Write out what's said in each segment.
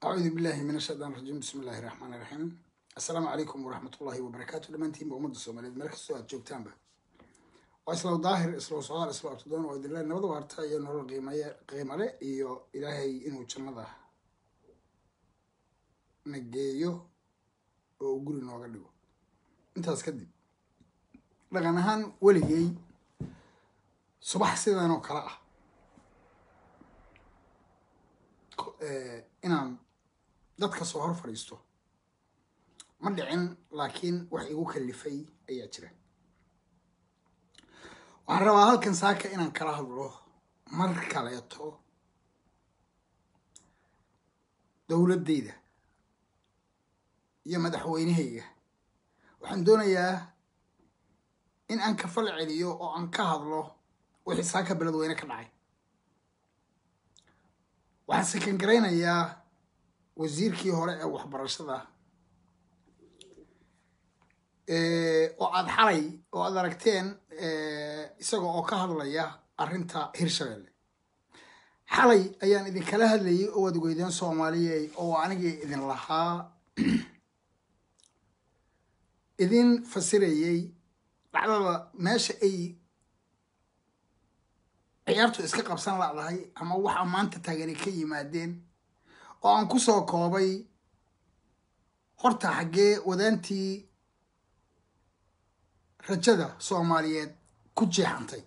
acuudu billahi min ashaytaan rajiim bismi illahi raxmaan iraxiim assalaamu calaykum waraxmat ullahi wabarakaatu dhammaantiinba ummadda soomaaliyeed meel kastoo aad joogtaanba waa islow daahir islow socdaal islow abtidoon oo idinle nabada waarta iyo nolol qiimaye qiimale iyo ilaahay inuu jannada na geeyo oo uu guri nooga dhigo intaas kadib dhaqan ahaan weligay subax sidan oo kale ah inaan dadka soo hor fadhiisto ma dhicin laakiin wax igu kalifay ayaa jira waxaan rabaa halkan saaka inaan kala hadlo mar kaleeto dowladdayda iyo madaxweynehayga waxaan doonayaa in aan ka fal celiyo oo aan ka hadlo wixii saaka beledweyne ka dhacay waxaan sakan garaynayaa wasiirkii hore ee waxbarashada oo aada xalay oo aad aragteen isaga oo ka hadlaya arrinta hirshabelle xalay ayaan idinkala hadlayay oo waad ogeydeen soomaaliyey oo anigii idin lahaa idin fasirayey dhacdada meesha ay ciyaartu iska qabsan ladahay ama waxa maanta taagani ka yimaadeen oo aan ku soo koobay horta xaggee wadaantii rajada soomaaliyeed ku jeexantay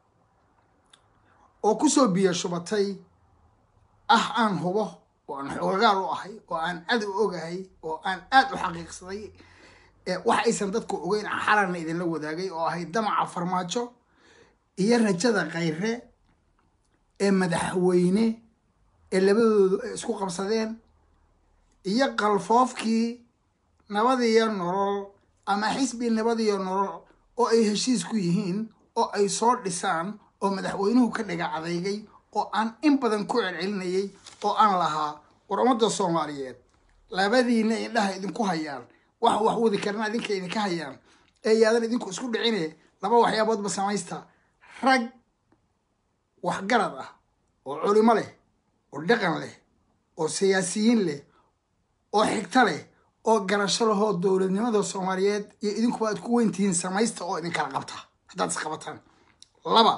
oo kusoo biyo shubatay ah aan hubo oo aan xoogaal u ahay oo aan aad u ogahay oo aan aad u xaqiiqsaday wax aysan dadku ogeyn xalanna idinla wadaagay oo ahay damaca farmaajo iyo rajada khayre ee madaxweyne ee labadoodu ay isku qabsadeen iyo qalfoofkii nabadiyo nolol ama xisbi nabadiyo nolol oo ay heshiis ku yihiin oo ay soo dhisaan oo madaxweynuhu ka dhiga adeygay oo aan in badan ku celcelinayay oo aan lahaa war ummadda soomaaliyeed labadiina indhaha idinku hayaan wax wax wadi karna idinka idinka hayaan ee yaadan idinku isku dhicine laba waxyaaboodba samaysta rag waxgarad ah oo culimo leh oo dhaqan leh oo siyaasiyiin leh oo xigto leh oo garasho lahoo dowladnimada soomaaliyeed iyo idinkuba aad ku weyntihiin samaysta oo idinkala qabta haddaad isqabataan laba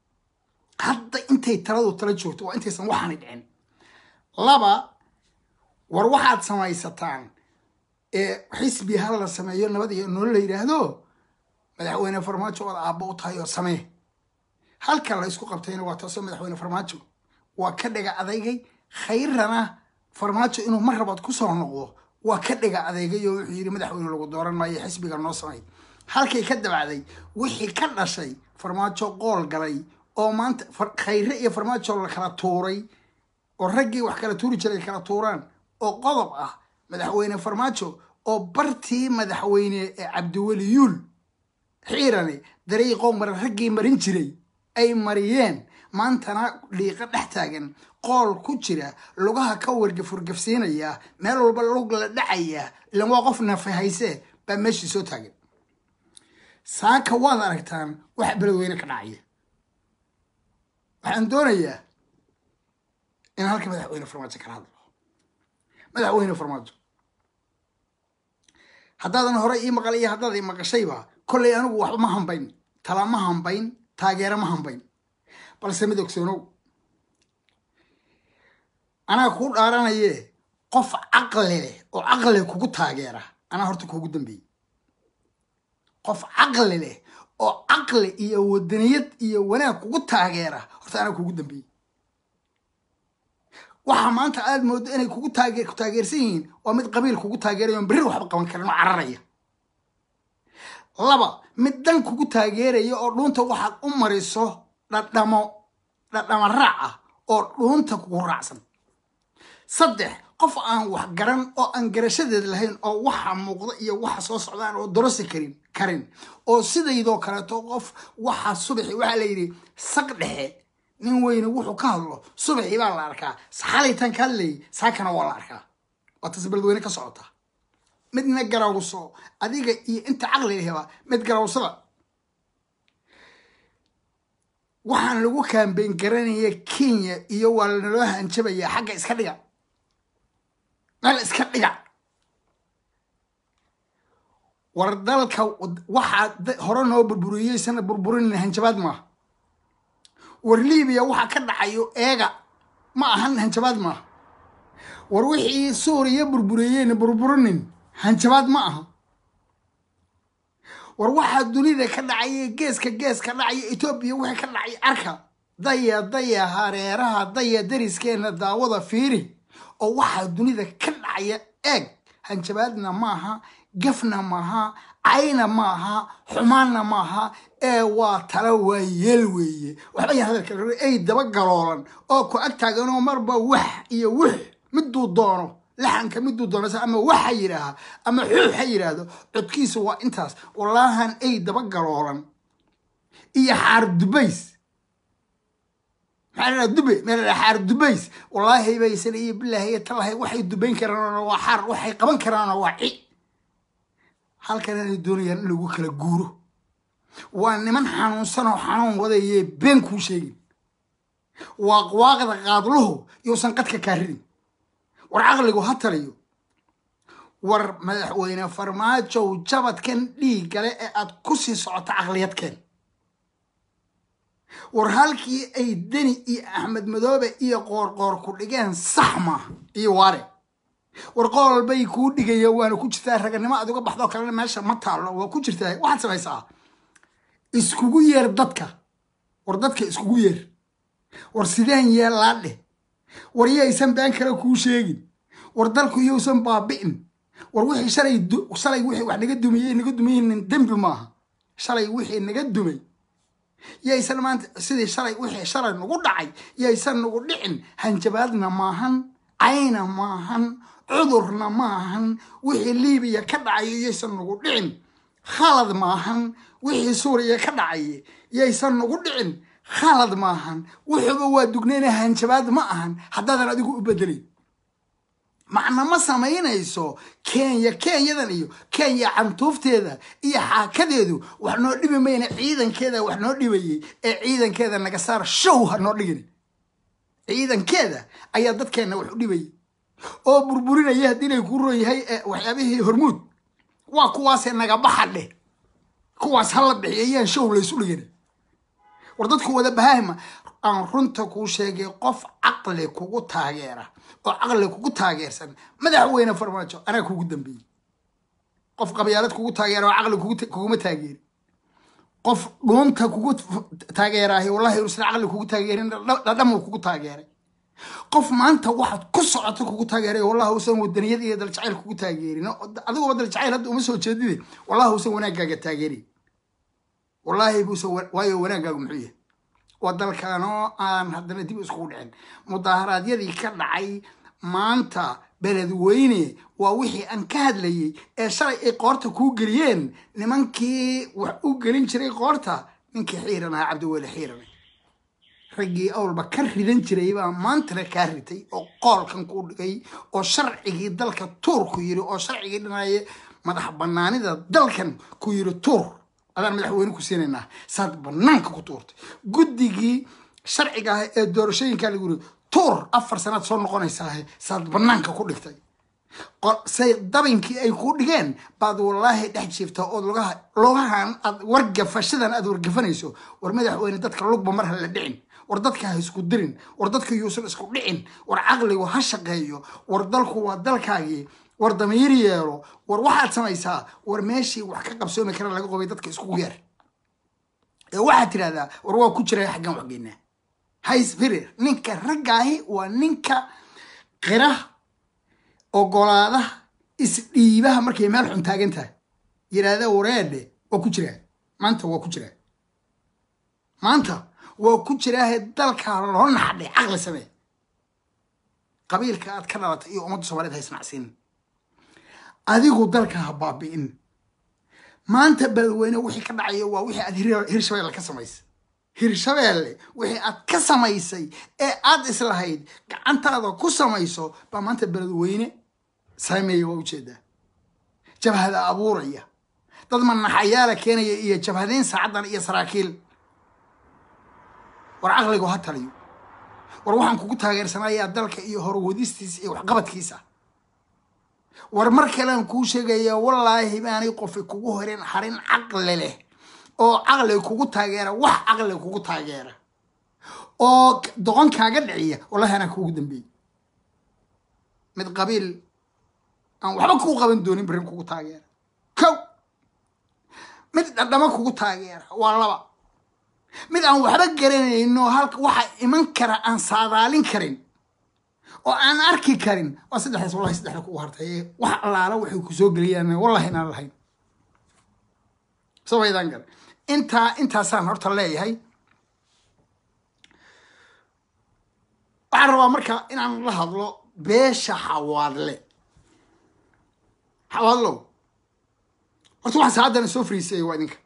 hadda intay taladu tala joogto waa intaysan waxaani dhicin laba war waxaad samaysataan ee xisbi hal la sameeyo nabad iyo nolol la yidhaahdo madaxweyne farmaajo ood aabbo u tahay oo samee halka la isku qabtayna waa taasoo madaxweyne farmaajo waa ka dhiga adeygay khayrana farmaajo inuu mar rabaad ku soo noqdo waa ka dhiga adeegay oo wuxuu yidhi madaxweyne lagu dooran maayo xisbiga noo samay halkay ka dabacday wixii ka dhashay farmaajo qool galay oo maanta khayre iyo farmaajo la kala tuuray oo raggii wax kala tuuri jiray kala tuuraan oo qodob ah madaxweyne farmaajo oo bartii madaxweyne ee cabdiweli yuul xiirane dariiqoo mara raggii marin jiray ay mariyeen maantana dhiiqo dhex taagan qool ku jira lugaha ka wargafurgafsiinaya meel walba lug la dhacaya ilan waa qof nafahayse baa meeshii soo taagan saaka waad aragtaan wax beledweyne ka dhacaya waxaan doonayaa in halka madaxweyne farmaajo kala hadlo madaxweyne farmaajo haddaadan hore ii maqal iyo haddaad ii maqashayba kollay anigu waxba ma hambayn tala ma hambayn taageero ma hambayn balse mid ogsoonow anaa kuu dhaaranaye qof caqli leh oo caqli kugu taageera anaa horta kuugu dambeeyey qof caqli leh oo caqli iyo wadaniyad iyo wanaag kugu taageera horta anaa kuugu dambeeyey waxa maanta aad moodo inay kugu taage ku taageersan yihiin waa mid qabiil kugu taageeraya on berri waxba qaban karin oo cararaya laba mid dan kugu taageeraya oo dhuunta waxaad u mariso dhadhamo dhadhamo raac ah oo dhuunta kugu raacsan saddex qof aan wax garan oo aan garashadeed lahayn oo waxa muuqda iyo waxa soo socdaan oo dorosi karin karin oo sidaydoo kaleeto qof waxa subaxi waxaa la yidhi saq dhexe nin weyne wuxuu ka hadlo subaxii baa la arkaa xalaytan ka hadlayay saakana waa la arkaa waa tas beledweyne ka socota midna garawso adiga iyo inta caqli laheba mid garawsada waxaan lagu kaambeyn garanaya kenya iyo waa lanaloo hanjabaya xagga iska dhiga meel iska dhiga war dalka waxaa hore noo burburiyeysan burburin hanjabaad maaha war libiya waxa ka dhacayo eega ma ahan hanjabaad maaha war wixii suuriya burburiyeyna burburinin hanjabaad ma aha war waxaa dunida ka dhacaya geeska gees ka dhacaya etoobiya wixii ka dhacay arka daya daya hareeraha daya dariskeena daawada fiiri oo waxaa dunida ka dhacaya eeg hanjabaadna maaha gafna maaha cayna maaha xumaanna maaha ee waa tala waa yeel weeye waxba ya hadalka ay daba galoolan oo ku ag taaganoo marba wax iyo wix miduu doono laxanka miduu doono ama waxa yidhaaha ama xuux ha yidhaahdo codkiisa waa intaas wallaahan ay daba galoolan iyo xaar dubays maxaa la dube meel la xaar dubays wallaahi baysan iyo bilaahi iyo talahay waxay dubayn karaan waa xaar waxay qaban karaan waa ci halkan inay doonayaan in lagu kala guuro waa niman xanuunsan oo xanuun wadayee been kuu sheegin waaqwaaqda qaadluhu yousan qadka kaa ridin war caqligu ha taliyo war madaxweyne farmaajow jabadkan dhiig gale ee aad ku sii socoto caqliyadkeen war halkii ay deni iyo axmed madoobe iyo qoorqoor ku dhigeen sax maaha iyo waare war qool bay kuu dhigaya waana ku jirtaa raganimo aad uga baxdoo kalena meesha ma taallo waa ku jirtaa waxaad samaysaa iskugu yeer dadka war dadka iskugu yeer war sideen yeellaa dheh war yaysan been kale kuu sheegin war dalku iyousan baabi'in war wixii shalay shalay wixii wax naga dumiyey naga dumaynin dembi maaha shalay wixii naga dumay yaysan maanta sidii shalay wixii shalay nagu dhacay yaysan nagu dhicin hanjabaadna maahan cayna maahan cudurna maahan wixii liibiya ka dhacayo yaysan nagu dhicin khalad maahan wixii suuriya ka dhacay yaysan nagu dhicin khalad maahan wuxuuba waa dugnayna hanjabaad ma ahan haddaadan adigu u bedelin macna ma samaynayso kenya kenyadan iyo kenya cantuufteeda iyo xaakadeedu wax noo dhibi mayna ciidankeeda wax noo dhibayay ee ciidankeeda naga saar show ha noo dhigin ciidankeeda ayaa dadkeenna wax u dhibayay oo burburinaya haddii inay ku ron yahay waxyaabihii hormuud waa kuwaasee naga baxa dheh kuwaas hala bixiyayaan show laysu dhigin war dadku wada bahaahima aan runta kuu sheegay qof caqli kugu taageera oo caqli kugu taageersan madaxweyne farmaajo anaa kugu dambeeyey qof qabyaalad kugu taageera oo caqli kuguma taageeri qof dhuunta kugu taageeraahay wallahi usan caqli kugu taageerin dhadhamuu kugu taageeray qof maanta waxaad ku socoto kugu taageeray wallahi usan wadaniyad iyo daljacayl kugu taageerin adiguba daljacayl hadda uma soo jeedide wallahi usan wanaaggaaga taageerin wallaahi buusan waayo wanaaggaagu muxuu yahay waa dalkaanoo aan haddana dib iskugu dhicin mudaharaadyadii ka dhacay maanta beledweyne waa wixii aan ka hadlayey ee shalay ay qoorta kuu geliyeen nimankii wax u gelin jiray qoorta ninkii xiiran ahaa cabdiweli xiirane raggii awalba ka ridan jiray baa maantana kaa ritay oo qoolkan kuu dhigay oo sharcigii dalka tuur ku yiri oo sharcigii dhinaye madax banaanida dalkan ku yiri tuur adaan madaxweyne ku siinaynaa saad banaanka ku tuurtay guddigii sharciga ah ee doorashooyinkaa lagu yiri tuur afar sanaad soo noqonaysaa saad banaanka ku dhigtay say dabinkii ay kuu dhigeen baad wallaahi dhex jiifta ood lugaha lugahan aad wargafashadan aad wargafanayso war madaxweyne dadka lugba mar ha la dhicin war dadka ha isku dirin war dadka yuusan isku dhicin war caqligu ha shaqeeyo war dalku waa dalkaagii war damiir yeelo war waxaad samaysaa war meeshii wax ka qabsoomi kara laga qobay dadka iskugu yeer ee waxaad tidhahdaa war waa ku jira xaggan waxgeynaa haysfirir ninka raggaahi waa ninka qira ogolaadaha isdhiibaha markay meel xun taagan tahay yidhaahda wareedhe waa ku jiraa maanta waa ku jiraa maanta waa ku jiraahe dalkaa loo naxdhay caqli samee qabiilka aad ka dhalatay iyo ummadda soomaaliyed ha isnacsiinin adigu dalka ha baabi'in maanta beledweyne wixii ka dhacayo waa wixii aad hirshabeelle ka samaysay hirshabeelle wixii aad ka samaysay ee aad islahayd gacantaada ku samayso baa maanta beledweyne saameeya waa ujeedaa jabhada abuuraya dad manaxayaala keenaya iyo jabhadayn saacaddan iyo saraakiil war caqligu ha taliyo war waxaan kugu taageersanayaa dalka iyo horwadistiisa iyo waxqabadkiisa war mar kalean kuu sheegaya wallaahi baanay qofi kugu horin harin caqli leh oo caqli kugu taageera wax caqli kugu taageera oo doqon kaaga dhiciya wallahi anaa kuugu dambeeyey mid qabiil aan waxba kuu qaban doonin berrin kugu taageera kow mid dhadhamo kugu taageera waa laba mid aan waxba garanayno halka waxa iman kara aan saadaalin karin oo aan arki karin waa saddexdaas wallahi saddexda kugu hartay wax allaala waxay ku soo geliyaan wallahi inaan lahayn sabaydaan gale intaa intaasaan horta leeyahay waxaan rabaa marka inaan la hadlo beesha xawaadle xawaadlow horta waxaan saacadana soo fariisayay waa idinka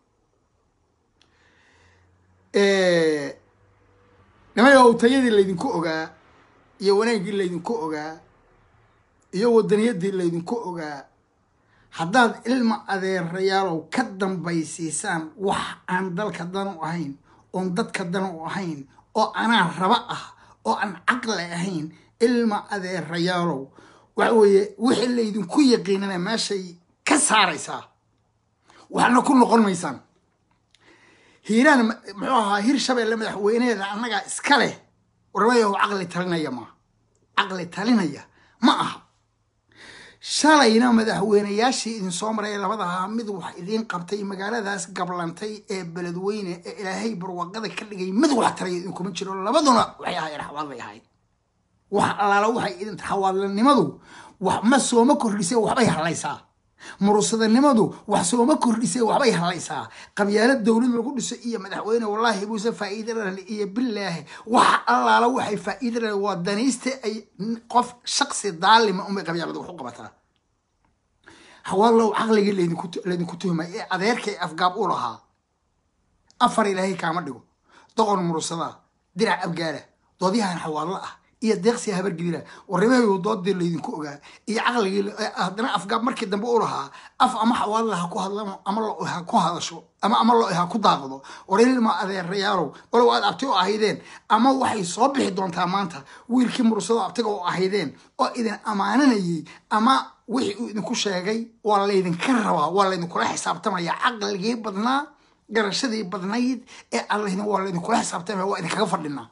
nimayow tayadii laydinku ogaa iyo wanaaggii laydinku ogaa iyo wadaniyadii laydinku ogaa haddaad ilma adeerayaalow ka dambaysiisaan wax aan dalka dan u ahayn oon dadka dan u ahayn oo anaa raba ah oo aan caqli ahayn ilma adeerayaalow waxa weeye wixii laydinku yaqiinana meeshay ka saaraysaa waxna ku noqon maysaan hiiraan muxuu ahaa hir shabeelle madaxweyneheeda annagaa iska leh warmayahu caqli talinaya maaha caqli talinaya ma aha shalayna madaxweyneyaashii idin soo maray labadahaa mid wax idiin qabtay magaaladaas gablantay ee beledweyne ee ilaahay barwaqada ka dhigay mid wax taraya idinkuma jiro labaduna waxay ahaayeen xawaad bay ahayd wax allaala waxay idin xawaadlanimadu wax ma sooma kordhisay waxbay hadlaysaa murusadanimadu wax sooma kordhisay waxbay hadlaysaa qabyaalo dowlad lagu dhiso iyo madaxweyne wallaahi buuse faa'iida lale iyo bilaahi wax allaala waxay faa'iida lale waa danaysta ay qof shaqsi daalima unbay qabyaalada wax u qabataa hawaalow caqligii laydinku laydinku tuhmay ee adeerkay afgaab u lahaa afar ilaahay kaama dhigo doqon murusadaa dirac abgaala doodyahan xawaadlo ah iyo deeqsi habargidira warrimahayu doodii laydinku ogaa iyo caqligii haddana afgaab markii dambe u lahaa af ama xawaadla ha ku hadlamo ama lo ha ku hadasho ama ama lo ha ku daaqdo warilma adeerayaalow walow aad abti u ahaydeen ama waxay soo bixi doontaa maanta wiilkii mursado abtiga u ahaydeen oo idin ammaananayay ama wixii uu idinku sheegay waa laydinka rabaa waa laydinkula xisaabtamaya caqligii badnaa garashadii badnayd ee allahdin waa laydinkula xisaabtamaya waa idinkaga fadhinaa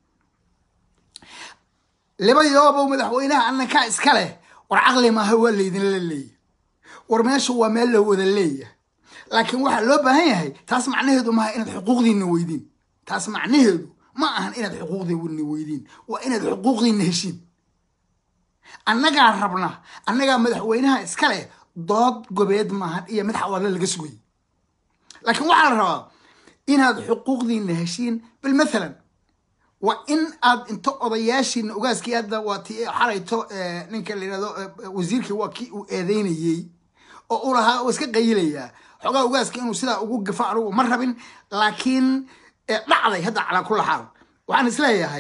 labadoobow madaxweynaha annankaa iska leh war caqli maaha waa laydinla leeya war meesha waa meel la wada leeya laakiin waxaa loo baahan yahay taas macnaheedu maaha inaad xuquuqdiina weydiin taas macnaheedu ma ahan inaad xuquuqdiina weydiin waa inaad xuquuqdiina heshiin annagaa rabna annagaa madaxweynaha iska leh dood gobeed maahan iyo mid xawaadle laga sugay laakiin waxaa la rabaa inaad xuquuqdiina heshiin bal mathalan waa in aad inta odayaashiina ogaaskii hadda waa ti xalayto ninka la yidhahdo wasiirkii waa kii uu eedeynayey oo u lahaa oo iska qayilayaa xoogaa ogaaska inuu sidaa ugu gafo anugu ma rabin laakiin dhacday hadda calaa kula xaal waxaan isleeyahay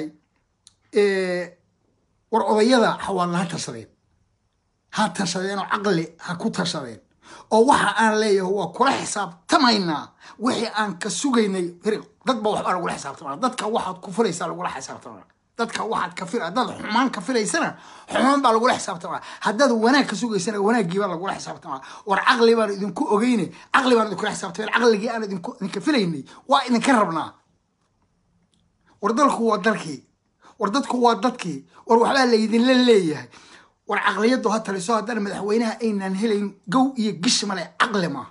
war odayada xawaalla ha tashadeen ha tashadeen oo caqli ha ku tashadeen oo waxa aan leeyahay waa kula xisaabtamaynaa wixii aan ka sugaynay dadba waxbaa lagula xisaabtamana dadka waxaad ku filaysaa lagula xisaabtamana dadka waxaad ka fil haddaad xumaan ka filaysana xumaan baa lagula xisaabtamana haddaad wanaag ka sugaysana wanaaggii baa lagula xisaabtamana war caqli baan idinku ogeyne caqli baan idinkula xisaabtamay caqligii aan idinku idinka filaynay waa idinka rabnaa war dalku waa dalkii war dadku waa dadkii war waxbaa laydinla leeyahay war caqliyaddu ha taliso haddana madaxweynaha aynaan helayn gow iyo gish male caqli maa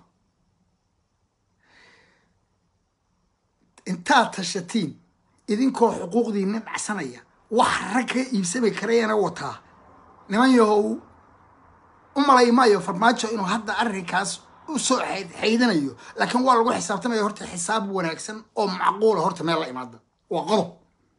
intaad tashatiin idinkoo xuquuqdiina dhacsanaya wax rag ka iibsami karayana wataa niman yahow u malay maayo farmaajo inuu hadda arrinkaas u soo xaydanayo laakiin waa lagu xisaabtamaya horta xisaab wanaagsan oo macquula horta meel la imaada waa qodob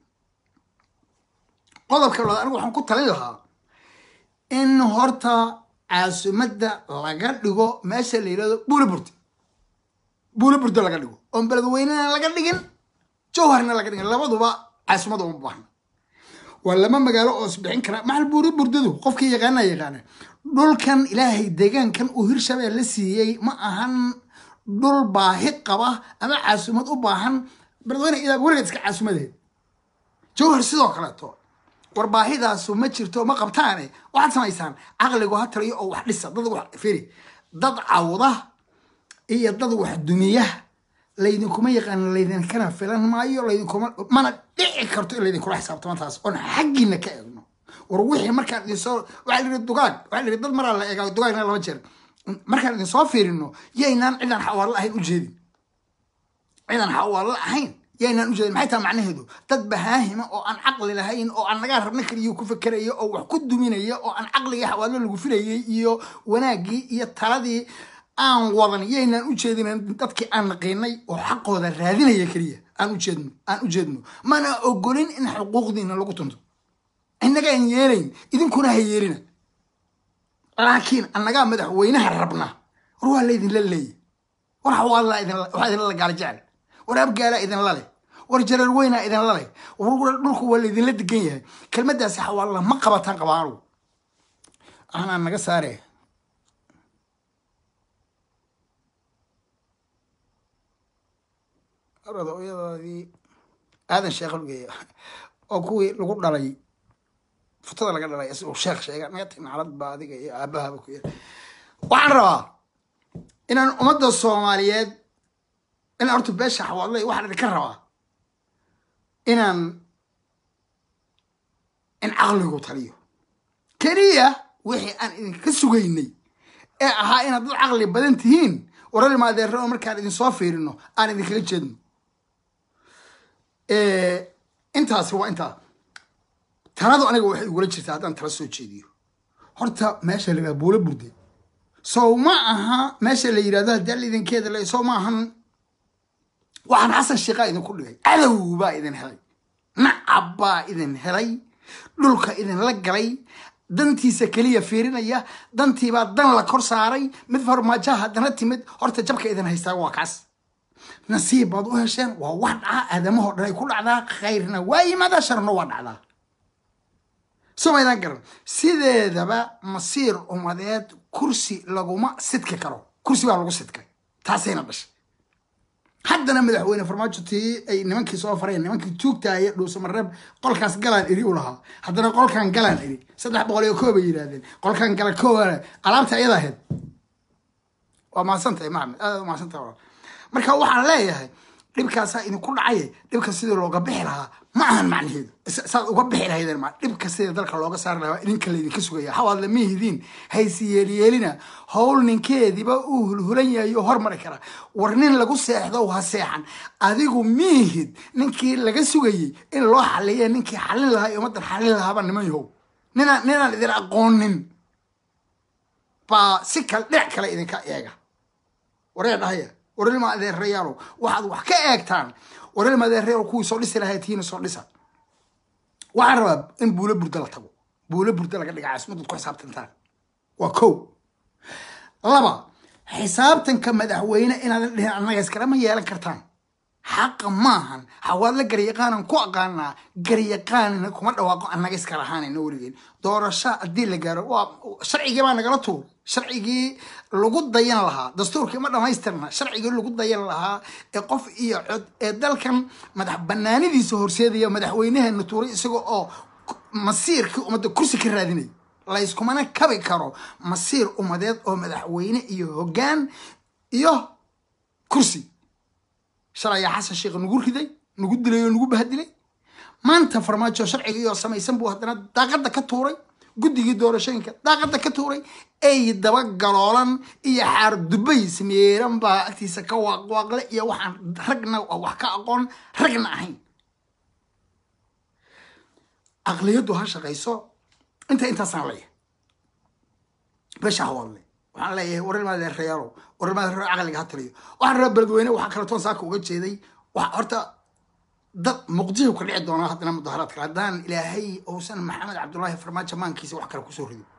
qodobka labaad anigu waxaan ku talin lahaa in horta caasimadda laga dhigo meesha la yidhahdo buulaburda buulaburda laga dhigo oon beledweynena laga dhigin jawharna laga dhigin labaduba caasimada uma baahna waa lama magaalo oo isbixin kara maxal buulaburdadu qofkii yaqaana yaqaana dhulkan ilaahay deegaankan uu hirshabelle siiyey ma ahan dhul baahi qaba ama caasimad u baahan beledweyne idaa weligeed iska caasimadeed jawhar sidoo kaleeto war baahidaasu ma jirto ma qabtaane waxaad samaysaan caqligu ha taliyo oo wax dhisa dad wax firi dad cawda iyo dad wax dumiya laydinkuma yaqaan laydinkana filan maayo laydinkuma mana dhici karto in laydinkula xisaabtamo taas oon xaggiina ka eegno war wixii markaan idinsoo waxaa la yidhi dugaag waxaa la yidhi dad maraa la eegaa dugaagna laba jeer markaan idinsoo fiirino yaynaan cidaan xawaalo ahayn u jeedin cidaan xawaalo ahayn yaynaan u jeedin maxay tahay macnaheedu dad bahaahima oo aan caqli lahayn oo aan nagaa rabna kaliyo ku fekeraya oo wax ku duminaya oo aan caqligii xawaalo lagu filayay iyo wanaaggii iyo taladii aan wadan yaynaan u jeedin dadkii aan naqiinay oo xaqooda raadinaya keliya aan u jeedno aan u jeedno mana ogolin in xuquuqdiina lagu tunto innagaan yeelayn idinkuna ha yeelina laakiin annagaa madaxweynaha rabna war waa laydinla leeya war xawaalaa idin waxaa idinla gaala jecel war abgaalaa idinla leh war jarar weynaa idinla leh war dhulku waa laydinla degan yahay kelmaddaasi xawaalla ma qabataan qabaa anugu anaa naga saare odayadaadii aadan sheekha lugeeya oo kuwii lagu dhalay futada laga dhalay isagoo sheekh sheega naga tag naclad baa adiga iyo aabahaba ku yara waxaan rabaa inaan ummadda soomaaliyeed in horta beesha xawaadlay waxaan idinka rabaa inaan in caqligu taliyo keliya wixii aan idinka sugaynay ee ahaa inaad dad caqli badan tihiin waral maadeero oo markaan idinsoo fiirino aan idinkaga jeedno intaasi waa intaa taladu aniga waxay igula jirtaa haddaan tala soo jeediyo horta meesha la yidhahda buulo burde sow ma aha meesha la yidhahdo haddii alla idinkeeda le sow ma ahan waxaan xasan sheekhaa idinku dhigay cadow baa idin helay nacab baa idin helay dhulka idinla galay dantiisa keliya fiirinaya dantiibaa dan la kor saaray mid farmaajaha haddana timid horta jabka idin haystaa waa kaas nasiib baad u hesheen waa wax dhaca aadamahoo dhan ay ku dhacdaa khayrna waa yimaada sharna waa dhacdaa somaydaan garan sideedaba masiir umadeed kursi laguma sidki karo kursi baa lagu sidkay taasayna dhashay haddana madaxweyne farmaajo tii ay nimankii soo fareen nimankii tuugtaaya dhuusamareeb qolkaas galaan iri u lahaa haddana qolkan galaan iri saddex boqol iyo koob ay yidhaahdeen qolkan gala kooba alaabta ayada ahayd waa mahadsantahay maxamed aad mahadsantahay walaal marka waxaan leeyahay dhibkaasaa idinku dhacay dhibka sidii looga bixi lahaa ma ahan macnaheedu saad uga bixi lahaydeen ma dhibka sidii dalka looga saari lahaa idinka laydinka sugaya hawaadle mihidiin haysi yeeliyeelina howl ninkeediba uu hulhulan yahay oo hormari kara war nin lagu seexdo ha seexan adigu mihid ninkii laga sugayey in loo xaliya ninkii xalin lahaa iyo ummaddan xalin lahaaba niman yahow ninaan ninaan idin aqoonin baa si kale dhinac kale idinka eega waree dhahaya warilma adeerayaalo waxaad wax ka eegtaan warilma adeerayaalo kuwii soo dhisi lahayd tiina soo dhisa waxaan rabaa in buulo burda la tago buulo burda laga dhiga caasimadad ku xisaabtantaan waa kow laba xisaabtanka madaxweyne inaadan dhihin annaga iskalama yeelan kartaan xaqa maahan hawaadla garyaqaanan ku aqaanaa garyaqaanina kuma dhawaaqo annaga iska lahaanayna weligeen doorasho haddii la gaaro waa sharcigii baa nagala tuur sharcigii lagu dayan lahaa dastuurkii ma dhamaystirna sharcigii lagu dayan lahaa ee qof iyo cod ee dalkan madax banaanidiisa horseedaya madaxweynaheena tuuray isaga oo masiirkii ummadda kursi ka raadinaya layskumana kabi karo masiir ummadeed oo madaxweyne iyo hoggaan iyo kursi shalay ayaa xasan sheekh nagu riday nagu dilay oo nagu bahadilay maanta farmaajo sharcigii oo samaysan buu haddana daaqadda ka tuuray guddigii doorashooyinka daaqadda ka tuuray ay daba galoolan iyo xaar dubay sameeran baa agtiisa ka waaqwaaqle iyo waxaan ragna wax ka aqoon ragna ahayn aqliyaddu ha shaqayso inta intaasaan leeyahay beesha hawadle waxaan leeyahay warilmaadeerayaalow warilmaadeerayaal caqliga ha taliyo waxaan rabaa beledweyne waxaa kaletoon saaka uga jeeday horta dad muqdisho ka dhici doonaa haddana mudaharaad kale haddaan ilaahay uusan maxamed cabdullaahi farmaajo maankiisa wax kale kusoo rido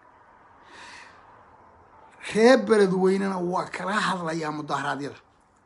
reer beledweynena waa kala hadlayaa mudaharaadyada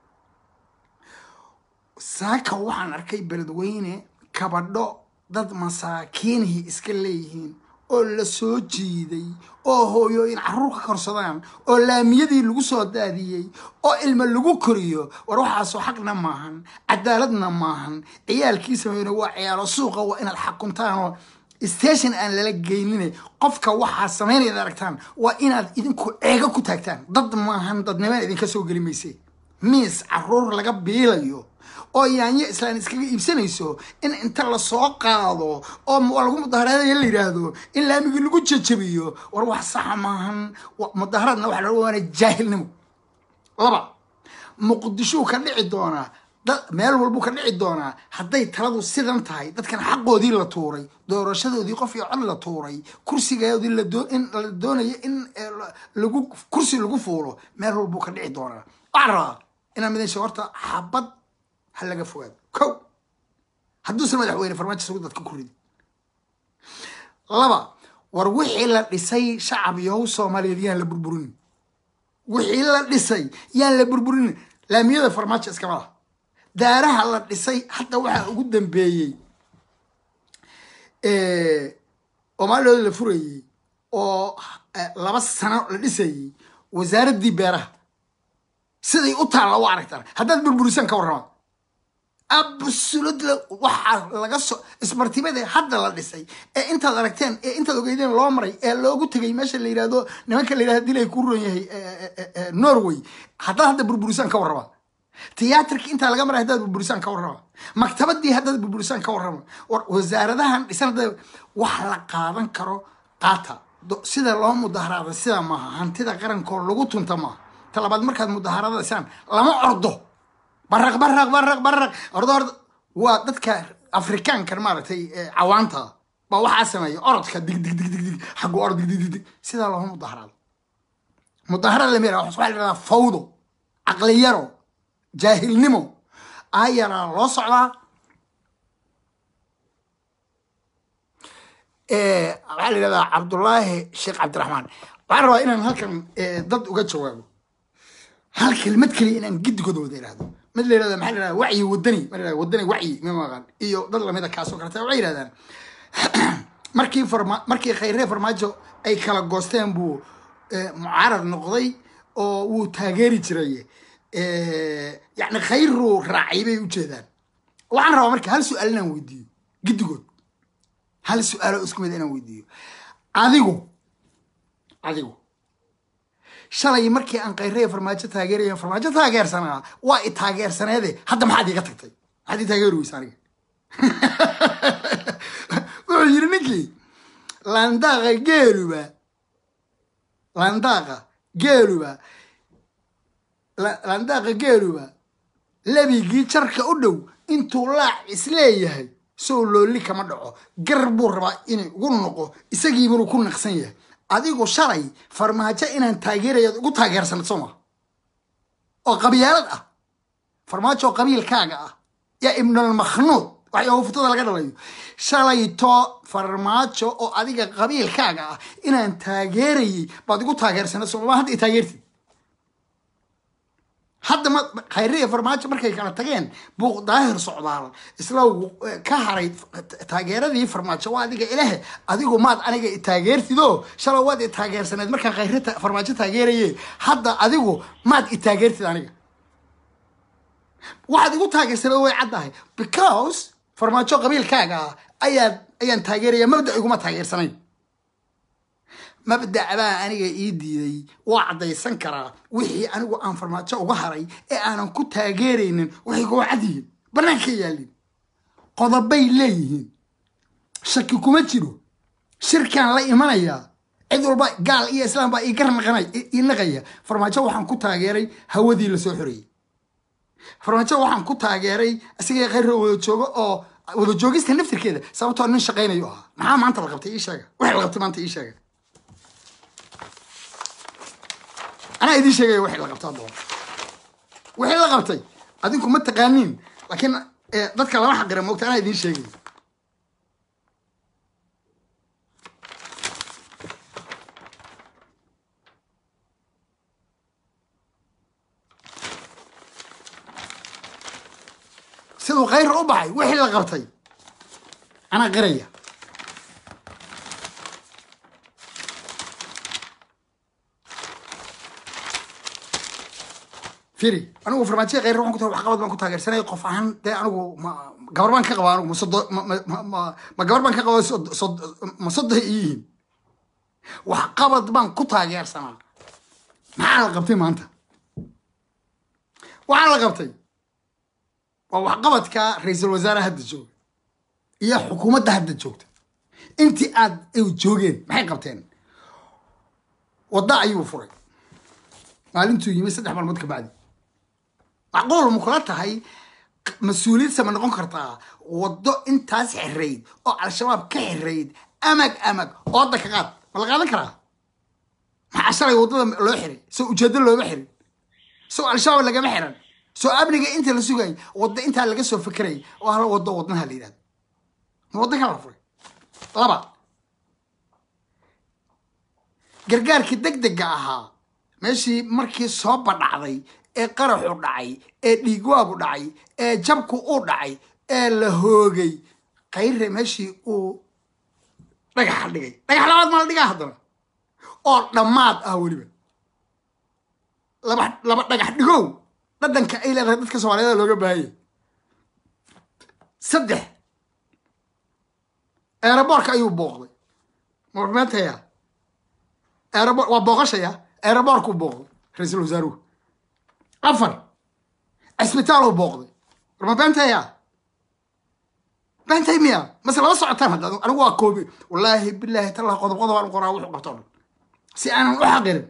saaka waxaan arkay beledweyne kabadho dad masaakiinihii iska leeyihiin oo la soo jiiday oo hooyooyin carruur ka korsadaan oo laamiyadii lagu soo daadiyey oo ilmo lagu koriyo war waxaasoo xaqna maahan cadaaladna maahan ciyaalkiisa weyne waa ciyaalo suuqa waa inaad xakuntaanoo station aan lala geynine qofka waxaa samaynayad aragtaan waa inaad idinku eego ku taagtaan dad maahan dadnimaan idinka soo geli mayse miis caruur laga biilayo oo yaanyo islaan iskaga iibsanayso in inta lasoo qaado oo lagu mudaharaadaya la yidhaahdo in laamigii lagu jajabiyo war wax saxa maahan mudaharaadna waxa laga waana jaahilnimo laba muqdishuu ka dhici doonaa meel walbuu ka dhici doonaa hadday taladu sidan tahay dadkan xaqoodii la tuuray doorashadoodii qof iyo cod la tuuray kursigoodii in la doonayo in lagu kursi lagu fuulo meel walbuu ka dhici doonaa waxaan rabaa inaan midin sheego horta xabad ha laga fogaado kow hadduusan madaxweyne farmaajo sugu dadka ku ridi laba war wixii la dhisay shacab yahow soomaaliyeed yaan la burburin wixii la dhisay yaan la burburin laamiyada farmaajo iskama laha daaraha la dhisay hadda waxaa ugu dambeeyey oo maalooda la furayey oo laba sano la dhisayey wasaaraddii beeraha siday u taalla u aragtaan haddaad burburisaan ka warrama absolutely waxaa laga soo ismartibada hadda la dhisay ee intaad aragteen ee intaad ogeydeen loo maray ee loogu tegay meesha la yidhahdo nimanka la yidhahdo dilay ku ron yahay norway haddaad hadda burburisaan ka warrama tiyaatarki intaa laga maray haddaad burburisaan ka warrama maktabadii haddaad burburisaan ka warrama wasaaradahan dhisan hadda wax la qaadan karo qaata sida loo mudaharaada sida maaha hantida qarankoo lagu tunta maaha talabaad markaad mudaharadasaan lama ordo baraq baraq baraq baraq ordo ordo waa dadka afrikaankan maaragtay cawaanta baa waxaa sameeya orodka dig dig dig dig dig xaggu orod dig dig dig dig sidaa looma mudaharaado mudaharada lama yaraha waxaa la yidhahdaa fawdo caqliyaro jaahilnimo ayaraa loo socdaa waxaa la yidhahdaa cabdullaahi sheekh cabdiraxmaan waxaan rabaa inaan halkan dad uga jawaabo hal kelmad keliya inaan gidigooda wada ihahdo mid la yirahda maxaa la yirahda wacyi wadani ma la yirahda wadani wacyi ma maqan iyo dad lamida kaasoo kaleta waxay yidhahdaan markii farma markii khayree farmaajo ay kala goosteen buu mucaarad noqday oo wuu taageeri jiray yacni khayruu raacay bay ujeedaan waxaan rabaa marka hal su-aal inaan weydiiyo gidigood hal su-aalo isku mid inaan weydiiyo adigu adigu shalay markii aan kayraya farmaajo taageeraya farmaajo taageersanaa waa i taageersaneede hadda maxaad iga tagtay maxaad ii taageeri weysa aniga wuxuu yiri ninkii landaaqa geeluba landaaqa geeluba landaaqa geeluba lebigii jarka u dhow intuu laac isleeyahay sow loolli kama dhaco gar buu rabaa inay ugu noqo isagiibanu ku naqsan yahay adigu shalay farmaajo inaan taageerayaad ugu taageersanad soo maa oo qabyaalad ah farmaajo oo qabiilkaaga ah yaa ibnulmakhnuud waxyaaba futada laga dhalayo shalayto farmaajo oo adiga qabiilkaaga ah inaan taageerayay baad igu taageersanad soo ma hadda i taageertid hadda ma khayriya farmaajo markay kala tageen buuq daahir socdaal isla ka haray taageeradii farmaajo waa adiga ilahe adigu maad aniga i taageertidoo shalay waad i taageersaneed markaan khayri farmaajo taageeraye hadda adigu maad i taageertid aniga waxaad igu taageersaneed way caddahay because farmaajo qabiilkaaga ah ayaad ayaan taageeraya mabda iguma taageersanayn mabdac baa aniga ii diiday waa caddaysan karaa wixii anigu aan farmaajo uga haray ee aanan ku taageeraynin waxay kuwa cad yihiin bannaanka yaalin qodobay leeyihiin shaki kuma jiro shirkaan la imanayaa cid walba gaal iyo islaam baa ii garnaqanay ii naqaya farmaajo waxaan ku taageeray hawadii lasoo xoreeyey farmaajo waxaan ku taageeray isagii khayra wada joogo oo wada joogista naftirkeeda sababtoo nin shaqaynayo ahaa maxaa maanta la qabtay ii sheega waxay la qabtay maanta ii sheega anaa idiin sheegaya waxay la qabtaa doona wixii la qabtay adinku ma taqaaniin laakiin dadka lama xaqira moogta anaa idiin sheegaya siduu khayr u baxay wixii la qabtay anaa qiraya firi anigu farmaajiya kheyr waxaan ku tahay waxqabad baan ku taageersanay qof ahaan dee anigu ma gabar baan ka qabaa anigu ma sodo ma ma ma ma- ma gabar baan ka qabaa sod sod ma sodo ay yihiin waxqabad baan ku taageersanaa maxaa la qabtay maanta waxaa la qabtay waa waxqabadka ra-iisul wasaare hadda jooga iyo xukuumadda hadda joogta intii aad ay joogeen maxay qabteen wadda ayuu furay maalintuu yimi saddex maalmood ka bacdi macquul ma kula tahay mas-uuliyad sama noqon kartaa waddo intaas xirayd oo al-shabaab ka xirayd amag amag ooda ka qaad ma la qaadan karaa maxaa shalay waddada loo xiray soo ujeedo looma xirin soo al-shabaab lagama xiran soo amniga inta la sugay waddo intaa laga soo fekeray oo hal waddo wadnaha la yidhahdo ma waddo kala la furay laba gargaarkii degdega ahaa meeshii markii soo badhacday ee qaraxu dhacay ee dhiigwaagu dhacay ee jabku u dhacay ee la hoogay kayre meeshii uu dhagaxa dhigay dhagax labaad ma la dhigaa haddana oo dhammaad ah weliba laba laba dhagax dhigow dhadhanka ay leedahay dadka soomaaliyeed looga baahanya saddex eeraboorka ayuu booqday mameentaya erebor waa booqashaya eeraboorkuu booqday ra-iisul wasaaruhu afar cisbitaaluu booqday war ma beentaya beentay miya mase lama socotaan hadda anigu waa koobi wallaahi bilaahi tallah qodob qodob aan u qoraa wuxuu qabto o dhan si aanan u xaqirin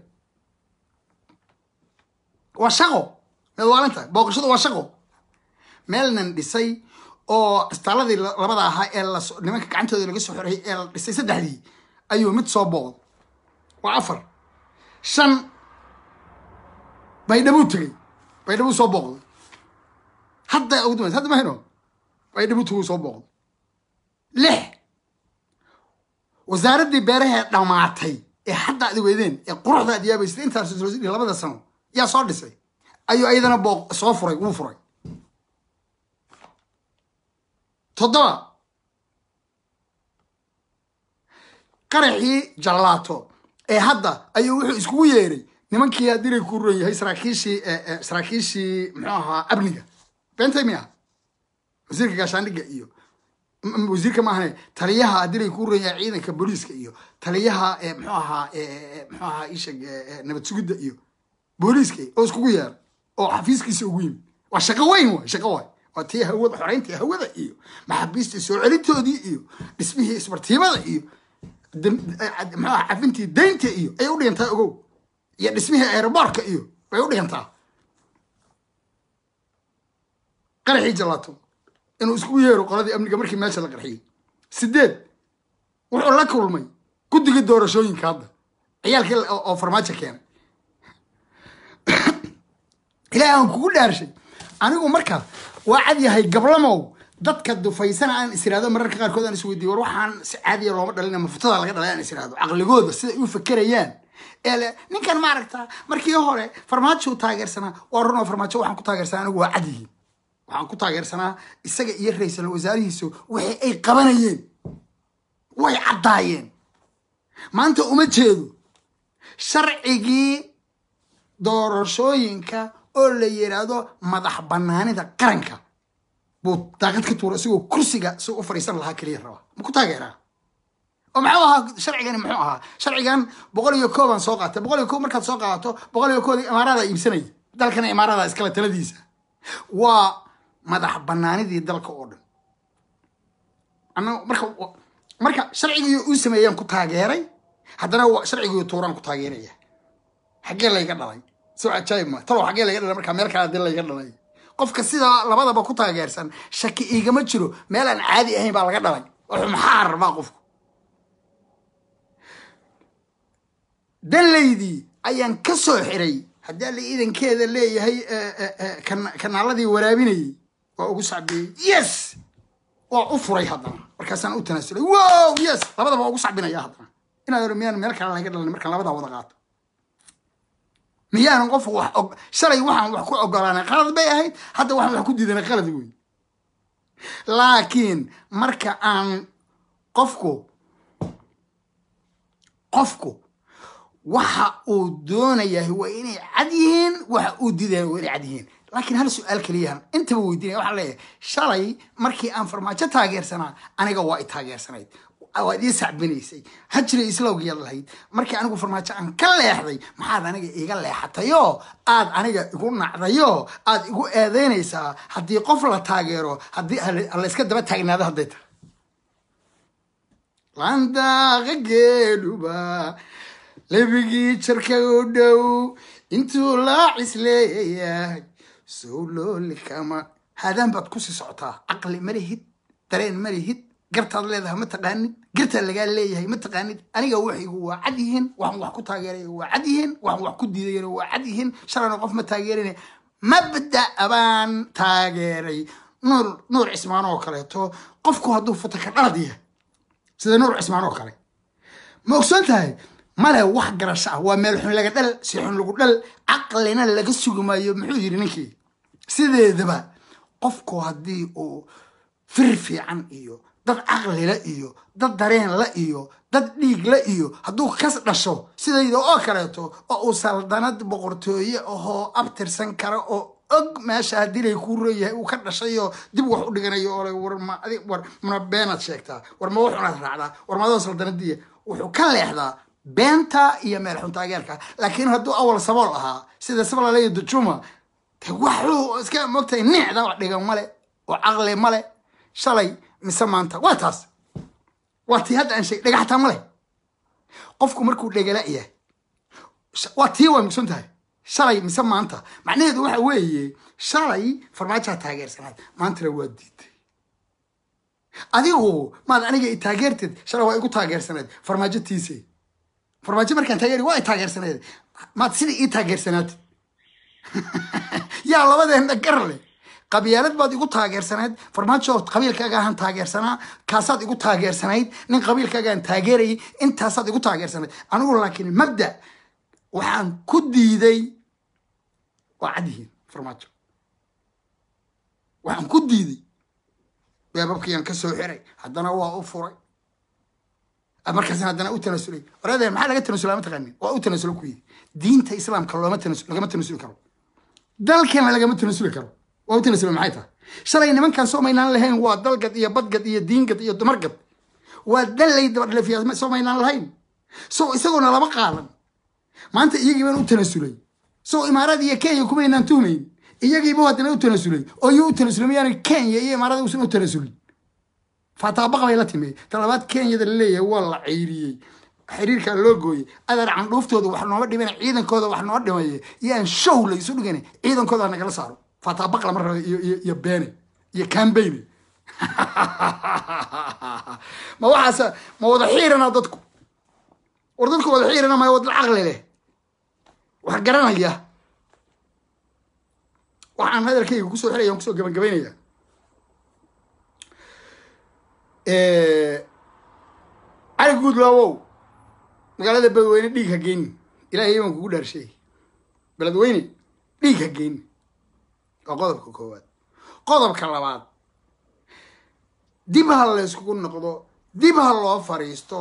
waa shaqo meed waalinta booqashadu waa shaqo meelnan dhisay oo istaaladii labada ahaa ee la nimanka gacantooda laga soo xoreyay ee la dhisay saddexdii ayuu mid soo booqday waa afar shan baydhabuu tegey baydhabuu soo booqday hadda ugu dambaysa hadda mahayno baydhabuu teguu soo booqday lix wasaaraddii beerahee dhammaatay ee hadda ad weydeen ee quruxda ad yaabaysay intaas labada sano yaa soo dhisay ayuu ayadana booq soo furay wuu furay toddoba qaraxii jallaato ee hadda ayuu wuxuu iskugu yeeray nimankii adiray ku ron yahay saraakiishii saraakiishii muxuu ahaa amniga beentay miya wasiirka gaashaandhigga iyo wasiirka maahane taliyaha adiray ku ron yahay ciidanka booliiska iyo taliyaha muxuu ahaa muxuu ahaa isheg nabad sugidda iyo booliiska oo iskugu yeeray oo xafiiskiisa ugu yimid waa shaqo weyn waay shaqo waay waa tii hawada xoreyntii hawada iyo maxaabiistii soo celintoodii iyo dhismihii isbartiibada iyo muxuaha cafintii daynta iyo ayay u dhigantaa ogow iyo dhismihii aeroboortka iyo bay u dhigantaa qaraxii jalaato inuu iskugu yeero qoladii amniga markii meesha la qarxiyey sideed wuxuu la kulmay guddigii doorashooyinka hadda ciyaalkii oo farmaajo keenay ilaahi aan kugu dhaarshay anigu marka waa cad yahay gablamow dadka dufaysana aan is iraado mararka qaarkood aan isweydiiyo war waxaan si caadiya looma dhalina mafutada laga dhalay aan is iraado caqligooda siday u fakerayaan ee le ninkan maaragta markii hore farmaajo taageersanaa waa runoo farmaajo waxaan ku taageersanaa anigu waa cad yihiin waxaan ku taageersanaa isaga iyo ra-iisul wasaarihiisu wixii ay qabanayeen way caddaayeen maanta uma jeedo sharcigii doorashooyinka oo la yidhaahdo madax banaanida qaranka buu daaqad ka tuura isagoo kursiga si u fadhiisan lahaa keliya rabaa ma ku taageeraa oo maxuu ahaa sharcigani muxuu ahaa sharcigan boqol iyo koobaan soo qaatay boqol iyo koob markaad soo qaadato boqol iyo kood imaaradaa iibsanaya dalkana imaaradaa iskale taladiisa waa madax banaanidii dalka oo dhan ana marka marka sharcigii uu sameeyaan ku taageeray haddana sharcigii tuuraan ku taageeraya xaggee layga dhalay soo cajaayib ma talow xaggee layga dhalay markaa meel kale hadii layga dhalay qofka sidaa labadaba ku taageersan shaki igama jiro meel aan caadi ahayn baa laga dhalay wuxuu maxaa rabaa qofku danlaydii ayaan ka soo xiray haddii alla iidankeeda leeyahay kanaaladii waraabinayay waa ugu sacbiyey yes waa u furay haddana markaasaan u tanaasulay wow yes labadaba waa ugu sacbinaya haddana inaad oro miyaan meel kale laga dhalin markaan labadaa wada qaato miyaanan qof wax og shalay waxaan wax ku ogolaanay qalad bay ahayd hadda waxaan wax ku diidanay qalad wey laakiin marka aan qofku qofku waxa uu doonayahay waa inay cad yihiin waxa uu diidaya waa inay cad yihiin laakiin hal su-aal keliyahan intaba weydiinaya waxaan leeyahay shalay markii aan farmaajo taageersanaa aniga waa i taageersanayd waad ii sacbinaysay hajri islowgiyaad lahayd markii anigu farmaajo aan ka leexday maxaad aniga iga leexatayoo aad aniga igu nacdayoo aad igu eedeynaysaa haddii qof la taageero haddii layska daba taagnaado hadday tahay landaaqa geedhuba lebigii jarka u dhow intuu laacis leeyahay sowlooli kama haadaan baad kusii socotaa caqli malihid dareen malihid gartaad leedahay ma taqaanid gartaa lagaa leeyahay ma taqaanid aniga waxaygu waa cad yihiin waxaan wax ku taageeraya waa cad yihiin waxaan wax ku diidayana waa cad yihiin shalayna qof ma taageerina mabda baan taageeray nuur nuur cismaan oo kaleeto qofku hadduu futaka dhalad yahay sida nuur cismaan oo kale ma ogsoon tahay male wax garasho ah waa meel xun laga dhal si xun lagu dhal caqlina laga sugi maayo muxuu yidhi ninkii sideedaba qofku haddii uu fir fiican iyo dad caqlila iyo dad dareenla iyo dad dhiigla iyo hadduu kas dhasho sidayda oo kaleeto oo uu saldanad boqortooye ahoo abtirsan kara oo og meesha haddii lay kuu rooyahay uu ka dhashayoo dib wax u dhiganayo oo war ma adi war mana beenaad sheegtaa war ma wuxunaad raacdaa war maadoo saldanadiya wuxuu ka leexdaa beenta iyo meel xun taageerka laakiin hadduu awal sabool ahaa sida sabalaleyo dujuma de waxuu iska mogtahay nicda wax dhigan male oo caqli male shalay mise maanta waa taas waa tii hadda aan sheeg dhagaxtaa male qofku markuu dhegala yahay waa tii waa mugsan tahay shalay mise maanta macnaheedu waxa weeye shalay farmaajaa taageersanaad maantana waa diiday adigu maad aniga i taageerteed shalay waa igu taageersanayd farmaajo tiise farmaajo markaan taageeri waa i taageersanayd maad sidai ii taageersanaatid yaa labadeena gar leh qabyaalad baad igu taageersanayd farmaajo qabiilkaaga ahaan taageersanaa kaasaad igu taageersanayd nin qabiilkaagaan taageerayay intaasaad igu taageersanayd anigu laakiin mabda waxaan ku diiday waa cadyihiin farmaajo waxaan ku diiday beebabkiyaan ka soo xiray haddana waa u furay markaasna haddana u tanasulay oradee maxaa laga tanasula ma taqaanin waa u tanasulo ku yidhi diinta islaamka looma tanasul lagama tanasuli karo dalkana lagama tanasuli karo waa u tanasula maxay tahay shalay nimankan soo maynaan lahayn waa dalgad iyo badgad iyo diingad iyo dumargad waa dallay dabadhalefiyaa soo maynaan lahayn so isagoona lama qaadan maanta iyagii baan u tanasulay so imaaraad iyo kenya kumaynaan tuhmayn iyagiiba haddana u tanasulay oo iyo u tanasulay mayaana kenya iyo imaarada uusan u tanasulin faataabaqa bay la timi talabaad kenyada laleeyahay waa la ceyriyey xiriirkaa loo gooyey adar candhuuftooda wax nooma dhimana ciidankooda wax noo dhimaye iyo aan show la isu dhigana ciidankooda nagala saaro faataabaqa lama raba iyo beene iyo cambeyne ma waxaas ma wada xiirana dadku war dadku wada xiirana maya wada caqli leh wax garanaya waxaan hadalkayga kusoo xiraya kusoo gabagabaynaya cali guudlaawow magaalada beledweyne dhiig ha geyni ilaahay baan kugu dhaarsheey beledweyne dhiig ha geyni waa qodobka koowaad qodobka labaad dib ha la yskugu noqdo dib ha loo fariisto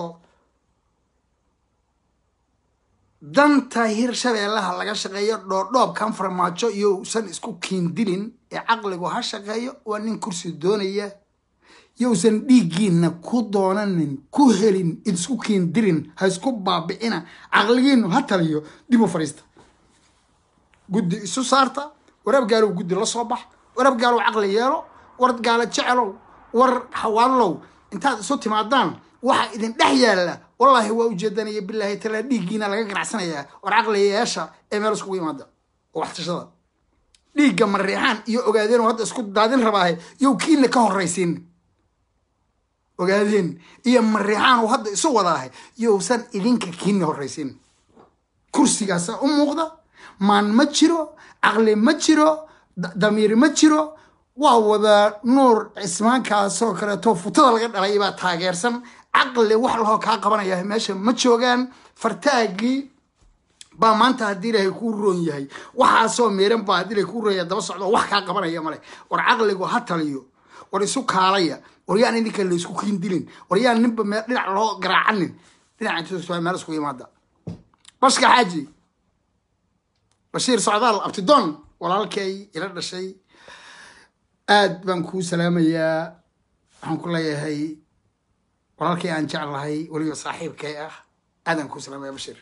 danta hirshabeellaha laga shaqeeyo dhoodhoobkan farmaajo iyo usan isku kiindilin ee caqligu ha shaqeeyo waa nin kursi doonaya yousan dhiiggiina ku doonanin ku helin isku kiindirin ha isku baabi'ina caqligiinu ha taliyo dib u fadhiista guddi isu saarta warab gaalow guddi la soo bax warab gaalow caqli yeelo war gaalo jecelow war xawaallow intaad isu timaadaan waxa idin dhex yaalla wallaahi waa ujeedanaya bilaahi talaa dhiiggiina laga ganacsanayaa war caqli yeesha ee meel iskugu imaada oo waxtashada dhiigga mariixaan iyo ogaadeen oo hadda isku daadin rabaahe yow kiina ka horraysiin ogaadeen iyo mariixaan uu hadda isu wadaahay yousan idinka kiina horraysiin kursigaasa u muuqda maan ma jiro caqli ma jiro damiir ma jiro waa wada nuur cismaankaasoo kaleeto futada laga dhalay baa taageersan caqli wax lahoo kaa qabanaya meesha ma joogaan fartaagii baa maanta haddii ilaahay kuu roon yahay waxaasoo meeran baa haddii ilahay kuu roon yahay daba socdo wax kaa qabanaya male war caqligu ha taliyo war isu kaalaya war yaan idinka la isku kiindilin war yaan ninba meel dhinac loo garaacanin dhinaca inta meel isku imaada bashka xaaji bashiir socdaal abtidoon walaalkay ila dhashay aad baan kuu salaamayaa waxaan ku leeyahay walaalkay aan jeclahay weliba saaxiibkay ah aadaan kuu salaamaya bashiir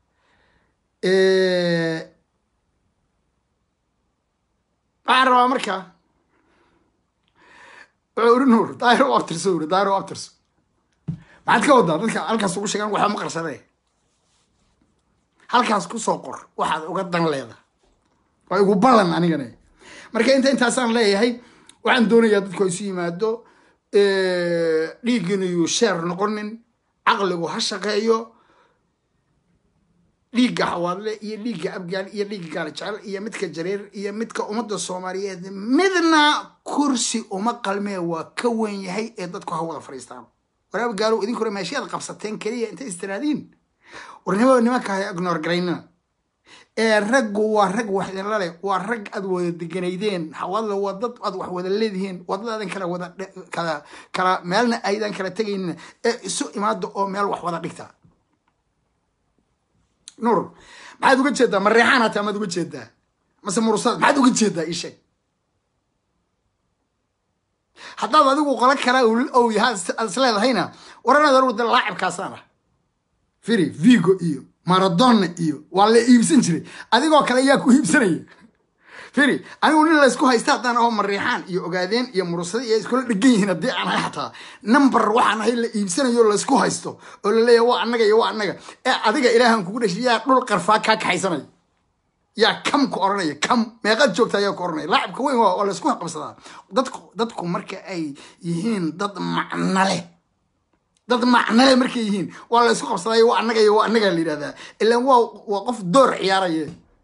waxaan rabaa marka wuxuu uri nuur daahir u abtirso uri daahir u abtirso maxaad ka wadaa dadka halkaas ugu sheegaan waxba ma qarsadee halkaas kusoo qor waxaad uga dan leeda waa igu ballan anigana marka inta intaasaan leeyahay waxaan doonayaa dadku isu yimaado dhiiggina yuu sheer noqonin caqligu ha shaqeeyo dhiigga xawaadle iyo dhiigga abgaal iyo dhiigga gaala jecel iyo midka jareer iyo midka ummadda soomaaliyeed midna kursi uma qalmee waa ka wen yahay ee dadku ha wada fadhiistaan war abgaalow idinku hore meeshaad qabsateen keliya intay istiraadiin warnimada nimanka ha ignoor garaynina ee raggu waa rag wax idinla leh waa rag aad wada deganaydeen xawaadle waa dad aad wax wada leedihiin wadadaadan kala wada kala kala meelna aydan kala tegaynina ee isu imaada oo meel wax wada dhigta nuur maxaad uga jeedaa ma reexaan hataa maad uga jeedaa mase murusad maxaad uga jeedaa ii sheeg haddaad adigu qolo kala ow yahaa aad is leedahayna waranaad arugu de laacibkaasaan ah firi vigo iyo maradona iyo waa la iibsan jiray adigoo kale ayaa ku iibsanaya firi anigu nin laysku haysta haddaan aho mariixaan iyo ogaadeen iyo murusada iyo iskula dhegan yihiin haddii aan ahay xataa number waxaan ahay la iibsanayo laysku haysto oo la leeyahay waa annaga iyo waa annaga ee adiga ilaahan kugu dhashay yaa dhul qarfaa kaa kaxaysanaya yaa kam ku oranaya kam meeqaad joogta ayaa ku oranaya laacibka weyn waa laysku qabsadaa dadku dadku marka ay yihiin dad macno leh dad macnale markay yihiin waa la isku qabsaday waa annaga iyo waa annaga la yidhahdaa ilaan waa waa qof door ciyaaraya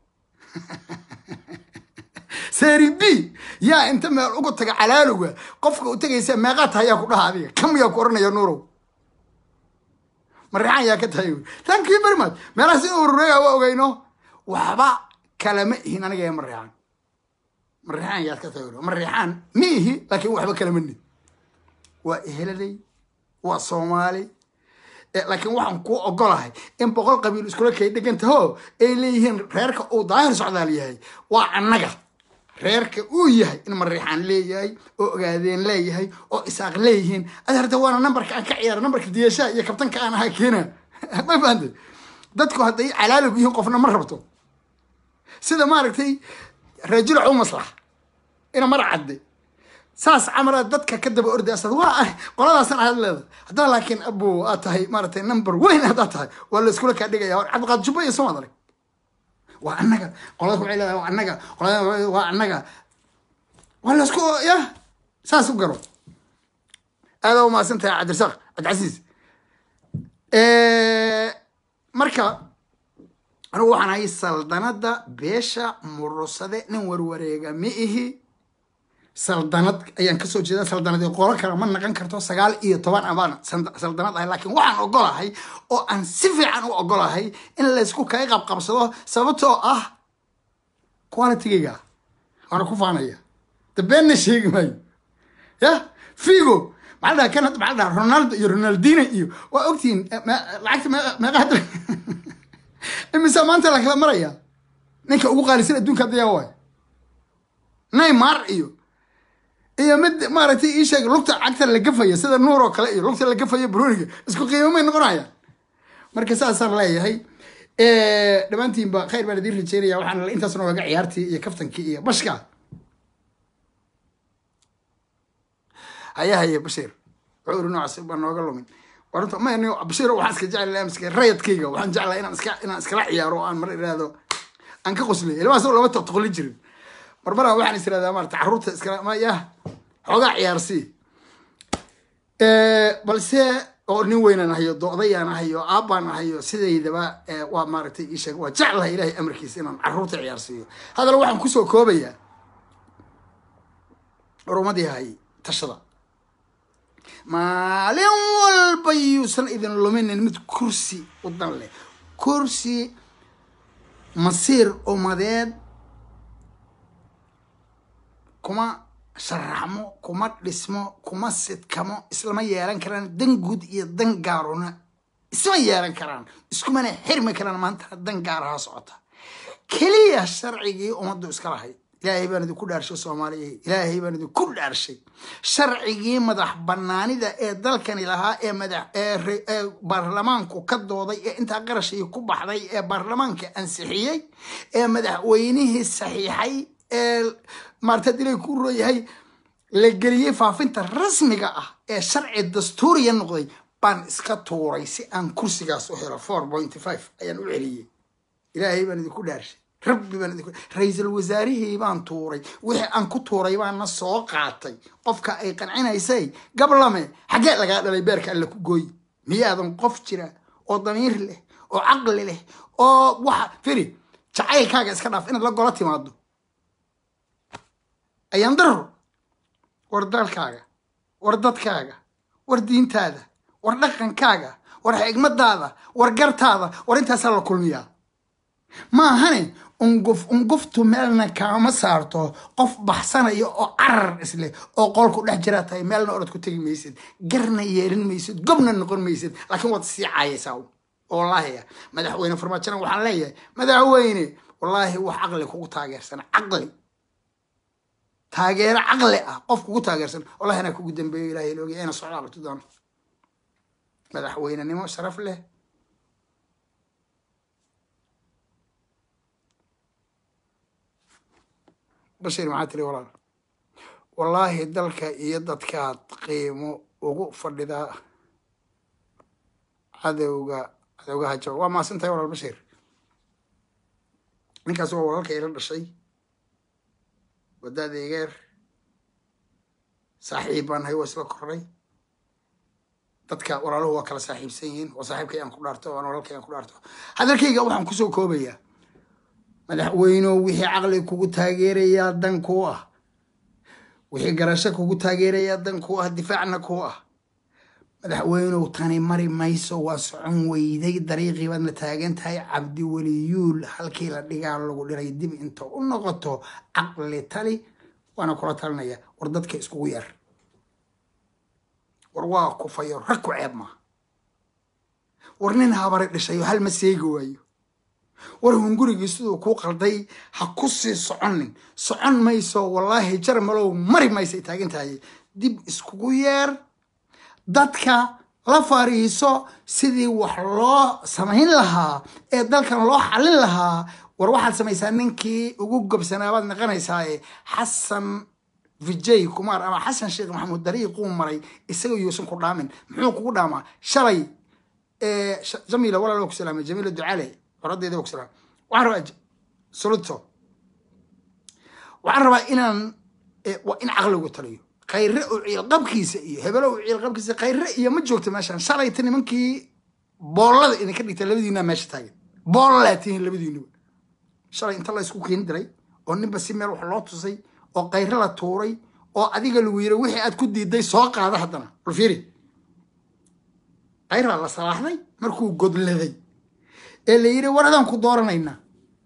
seri b yaa inta meel uga taga calaalowga qofka u tegaysa meeqaa tahay yaa ku dhaha adiga kam yaa ku oranaya nuurow marixaan yaa ka tahay thank you very much meelahaas in urureega waa ogeyno waxba kalama ihin aniga ee marixaan marixaan yaad ka tahay marixaan ma ihi laakiin waxba kalama nid waa eheladay waa soomaali laakiin waxaan kuu ogolahay in boqol qabiil iskula kay dhegantaho ay leeyihiin reerka uu daahir socdaal yahay waa annaga reerka uu yahay in mariixaan leeyahay oo ogaadeen leeyahay oo isaaq leeyihiin adeerta waana nambarka aan ka ciyaara nambarka diyashaha iyo kabtanka aan ahaa keena ma fahantay dadku hadday calaalog yihiin qofna ma rabto sida maaragtay rajulac u maslax ina mar cadde saas camala dadka ka daba ordayasad waa qoladaasan aad leeda haddaa laakiin abo aad tahay maaratay number weyn haddaad tahay waa la iskula kaa dhigaya cabdiqaad jubba iyo somaad arag waa annaga qolada waxay leedahay waa annaga qolada waa annaga waa la isku ya saas u garo aada umahadsan tahay cabdirasaaq cabdicasiis marka anigu waxaan ahay saldanada beesha murusade nin warwareega ma ihi saldanad ayaan kasoo jeeda saldanad qolo kale ma naqan karto sagaal iyo toban abaan saldanad ahay laakiin waxaan ogolahay oo aan si fiican u ogolahay in laysku kaga qabqabsado sababtoo ah qualitygayga waana ku faanaya dabeenna sheegi maayo ya figo maxaa dhaha kan maxaa dhaha ronaldo iyo ronaldino iyo waa ogtihiin lacagta meeqa hadda imisa maanta la kala maraya ninka ugu qaalisan adduunka hadda yaa waay neymar iyo iyo mid maaragtay ii sheeg lugta cagta la gafaya sida nuur oo kale iyo lugta la gafaya broniga isku qiimo may noqonayaan marka saasaan leeyahay dhammaantiinba khayr baan idiin rajeynaya waxaan intaas noogaga ciyaartii iyo kaftankii iyo bashka haya haye bashiir wuxuu iri noocaas baan nooga lumin warta ma bashiir waxaan iska jeclaa miska rayadkayga waxaan jeclaa inaan iska inaan iskala ciyaaro oo aan mar iraahdo aan ka qoslay ilmahaas lama toqtoqli jirin marmara waxaan is iradaa maarata carruurta iskala ma yah xoogaa ciyaarsii balse oo nin weynaan ahayo doodayaan ahayo aabbaan ahayo sidaydaba waa maaragtay ii sheeg waa jeclahay ilaahay amarkiisa inaan carruurta ciyaarsiiyo haddana waxaan kusoo koobayaa horumadii hay tashada maalin walba yuusan idin luminin mid kursi u dan leh kursi masiir umadeed kuma sharaxmo kuma dhismo kuma sidkamo islama yeelan karaan dan guud iyo dan gaaruna isma yeelan karaan iskumana xirmi karaan maanta dan gaaraha socota keliya sharcigii ummaddu iska lahayd ilaahay baan idinku dhaarshay soomaaliya ilaahay baan idinku dhaarshay sharcigii madax banaanida ee dalkani lahaa ee madax ee baarlamaanku ka dooday ee intaa qarashii ku baxday ee baarlamaanka ansixiyey ee madaxweynihii saxiixay ee maarta dilay ku rooyahay la geliyey faafinta rasmiga ah ee sharci dastuuriya noqday baan iska tuuray si aan kursigaas u helo four point five ayaan u celiyey ilaahay baan idinku dhaarshay rabbi baan idinku ra-iisul wasaarihii baan tuuray wixii aan ku tuuray baana soo qaatay qofka ay qancinaysay gablame xaggee lagaa dhalay beerka alla ku gooyi miyaadan qof jira oo damiir leh oo caqli leh oo waxa firi jacaylkaaga iska dhaaf inaad la gola timaado ayaan daro war dalkaaga war dadkaaga war diintaada war dhaqankaaga war xigmadaada war gartaada war intaasaa la kulmiyaa maahane unguf unguftu meelna kaama saarto qof baxsanaya oo carar isleh oo qolku dhex jiraa tahay meelna orad ku tegi maysid garna yeelin maysid gobna noqon maysid laakiin waad sii caayaysaa wallaahi madaxweyne farmaajona waxaan leeyahay madaxweyne wallaahi wax caqli kugu taageersan caqli taageero caqli ah qof kugu taageersan wallahi anaa kugu dambeeyo ilahay loogiya ina socdaa qabti doono madaxweynenimo sharaf leh bashir maxaa tiri walaal wallaahi dalka iyo dadkaad qiimo ugu fadhidaa cadowga cadowga hajo waa maasantahay walaal bashir ninkaas waa walaalka ila dhashay wadaada igeer saaxiib baan nahay waa isla kornay dadka walaaluhu waa kala saaxiibsan yihiin waa saaxiibkay aan ku dhaarto waan walaalkay aan ku dhaarto hadalkayga waxaan kusoo koobayaa madaxweynew wixii caqli kugu taageerayaa dan kuu ah wixii garasho kugu taageerayaa dan kuu ah difaacna kuu ah madaxweynow tani mari mayso waa socon weyday dariiqii baadna taagan tahay cabdiweliyuul halkii la dhigaa lagu dhiray dib inta u noqoto caqli tali waana kula talinaya war dadka iskugu yar war waa kufayo rag ku ceeb maa war nin habari dhishayo hal ma seegi waayo war hungurigii siduu kuu qalday ha ku sii soconin socon mayso wallaahi jarmalow mari maysay taagan tahay dib iskugu yeer dadka la fariiso sidii wax loo samayn lahaa ee dalkan loo xallin lahaa war waxaad samaysaa ninkii ugu gobsanaabaad naqanaysaaye xasan vijay kumar ama xasan sheekh maxamuud dariiquu maray isaga yuusan ku dhaamin muxuu kugu dhaamaa shalay jamiila walaal waa ku salaamay jamiila ducale oradeeda waa ku salaamay waxaan rabaa suluto waxaan rabaa inaan waa in caqligu taliyo khayre oo ciilqabkiisa iyo hebelo oo ciilqabkiisa khayre iyo ma joogto meeshaan shalayta nimankii boollada idinka dhigta labadiinaa meesha taagan boollaa tihiin labadiinuba shalay inta la isku keeni diray oo ninba si meel wax loo tusay oo khayre la tuuray oo adiga lagu yiri wixii aad ku diiday soo qaada haddana bal fiiri khayraa la salaaxday markuu godladay ee la yiri war adaan ku dooranaynaa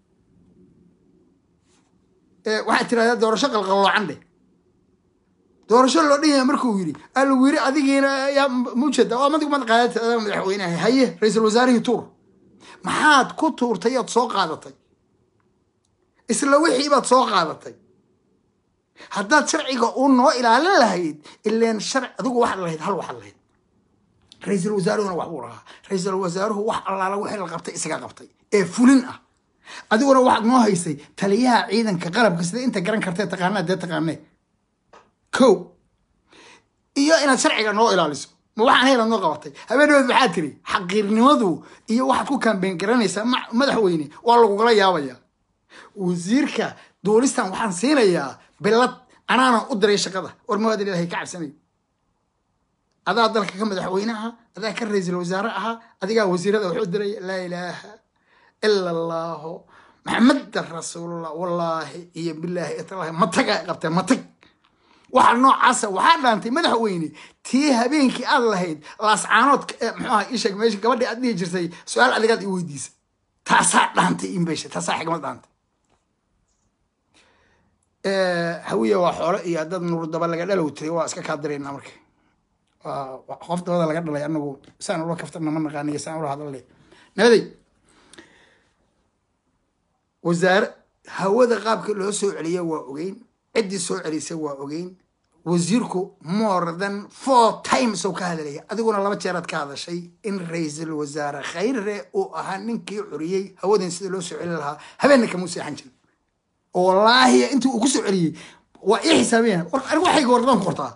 waxaad tirahdaa doorasho qalqalloocan dheh doorasho loo dhan yahay markuu yiri aa lagu yiri adigiina yaa mujeda oo madigu mad qaadatay adaa madaxweynaha haye ra-iisul wasaarihii tuur maxaad ku tuurtay ood soo qaadatay isla wixii baad soo qaadatay haddaad sharciga uu noo ilaalin lahayd ileen sharci adigu waxaad lahayd hal waxaad lahayd ra-iisul wasaaruhuna wax buu lahaa ra-iisul wasaaruhu wax allaala wixii la qabtay isaga qabtay ee fulin ah adiguna waxaad noo haysay taliyaha ciidanka qalabka sida inta garan kartee taqaanaa dee taqaanee ko iyo inaad sharciga noo ilaaliso ma waxaan haylaad noo qabatay habeenadood maxaa tiri xaqiirnimadu iyo waxaad ku kaambeyn garanaysaa madaxweyne waa lagugala yaabayaa wasiirka duulistan waxaan siinayaa bilad anaana u diray shaqada war mawaadan ilahay ka cabsanay adaa dalka ka madaxweynaha adaa ka ra-iisul wasaare ahaa adigaa wasiirada wuxuu diray laa ilaaha ila allahu maxameda rasuulullah wallaahi iyo bilaahi italahi matag ay qabteen matag waxa noocaasa waxaa dhaantay madaxweyne tii habeenkii aad lahayd laascaanood mxuaha isheeg meesha gabadhii aad dhihi jirtay su-aal adigaad i weydiisa taasaa dhaantay inbesha taasaa xigmad dhaantay hawiya waa xoolo iyo dad nuur daba laga dhalow tiray waa iska kaa diraynaa marka qof dabada laga dhalay anagu saan ula kaftarna ma naqaaniyo saan ula hadalay nabaday wasaare hawada qaabka loo soo celiya waa ogeyn ciddii soo celisay waa ogeyn wasiirku more than four times oo ka hadlaya adiguna laba jeeraad ka hadashay in ra-iisul wasaare khayre uu ahaa ninkii curiyey hawadan sida loo soo celi lahaa habeenna kamuu seexan jirin oo wallaahi intii uu ku soo celiyey waa ii xisaabiyaan anigu waxayga wardan ku qortaa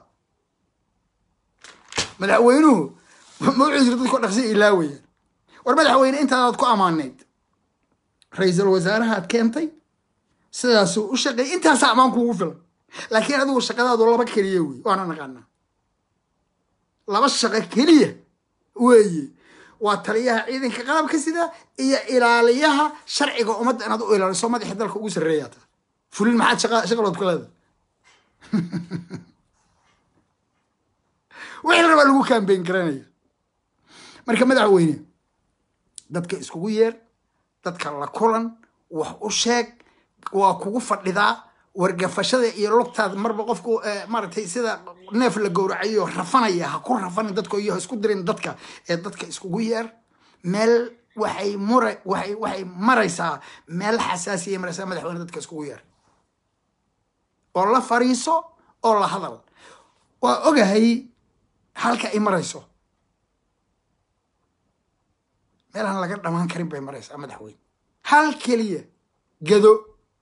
madaxweynuhu ma wuxuu jira dadko dhaqsi ilaawayaan war madaxweyne intaadaad ku ammaanayd ra-iisul wasaarahaad keentay sidaasuu u shaqeeyay intaasaa ammaan kuugu filan laakiin adigu shaqadaadu laba keliya wey waana naqaanaa laba shaqo keliya weeye waa taliyaha ciidanka qalabka sida iyo ilaaliyaha sharciga ummadda inaad u ilaaliso madaxii dalka ugu sarreeyaa taa fulin maxaad shaqa shaqalood ku leedahay wixii la rabaa lagu kaambeyn garanaya marka madaxweyne dadka iskugu yeer dadka la kulan wax u sheeg waa kugu fadhidaa wargafashada iyo lugtaad marba qofku maaragtay sida neef la gowracayo rafanaya ha ku rafanin dadka iyo ha isku dirin dadka ee dadka iskugu yeer meel waxay mura waxay waxay maraysaa meel xasaasiya maraysaa madaxweyne dadka iskugu yeer oo la fariiso oo la hadal waa ogahay halka ay marayso meelaan laga dhamaan karin bay maraysaa madaxweyne hal keliya gedo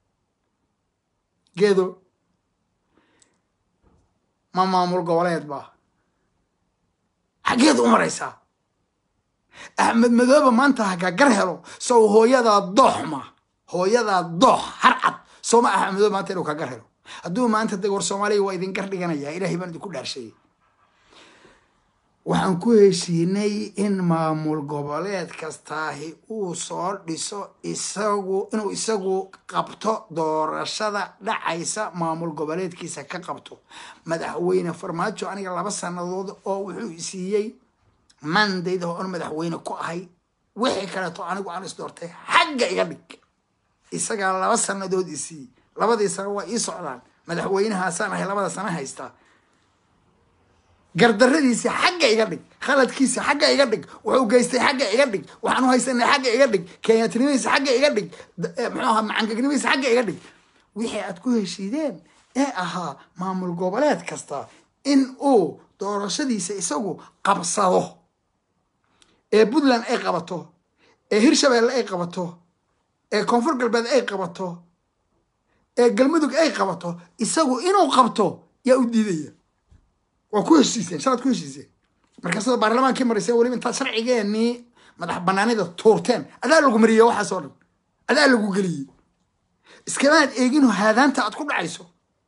gedo ma maamul goboleed baa xaggeed u maraysaa axmed madoobe maanta hakaa gar helo sow hooyadaa doox ma hooyadaa doox harcad sooma axmed madoobe maanta inuu ka gar helo hadduu maanta de war soomaaliya waa idin gar dhiganayaa ilahay baan idinku dhaarsheeyey waxaan ku heshiinay in maamul goboleed kastaahi uu soo dhiso isagu inuu isagu qabto doorashada dhacaysa maamul goboleedkiisa ka qabto madaxweyne farmaajo aniga laba sanadood oo wuxuu siiyey mandayda oon madaxweyne ku ahay wixii kaleeto anigu aan is doortay xagga iga dhig isagaa laba sanadood isiiyey labadii sano waa ii socdaan madaxweynahaasaan ahay labada sano haystaa gardaradiisa xagga iga dhig khaladkiisa xagga iga dhig wuxuu geystay xagga iga dhig waxaan u haysanay xagga iga dhig kenyatinimadiisa xagga iga dhig muxuu ahaa macangegnimadiisa xagga iga dhig wixii aad ku heshiideen ee ahaa maamul goboleed kasta in uu doorashadiisa isagu qabsado ee puntland ay qabato ee hirshabeelle ay qabato ee koonfur galbeed ay qabato ee galmudug ay qabato isagu inuu qabto yaa u diidaya waa ku heshiiseen shalaad ku heshiiseen markaasada baarlamaankii marayseen weliba intaad sharcigeenii madax banaanida tuurteen adaa lagu mariyey waxaas oo dhan adaa lagu geliyey iskamaad eegino haadaanta aad ku dhacayso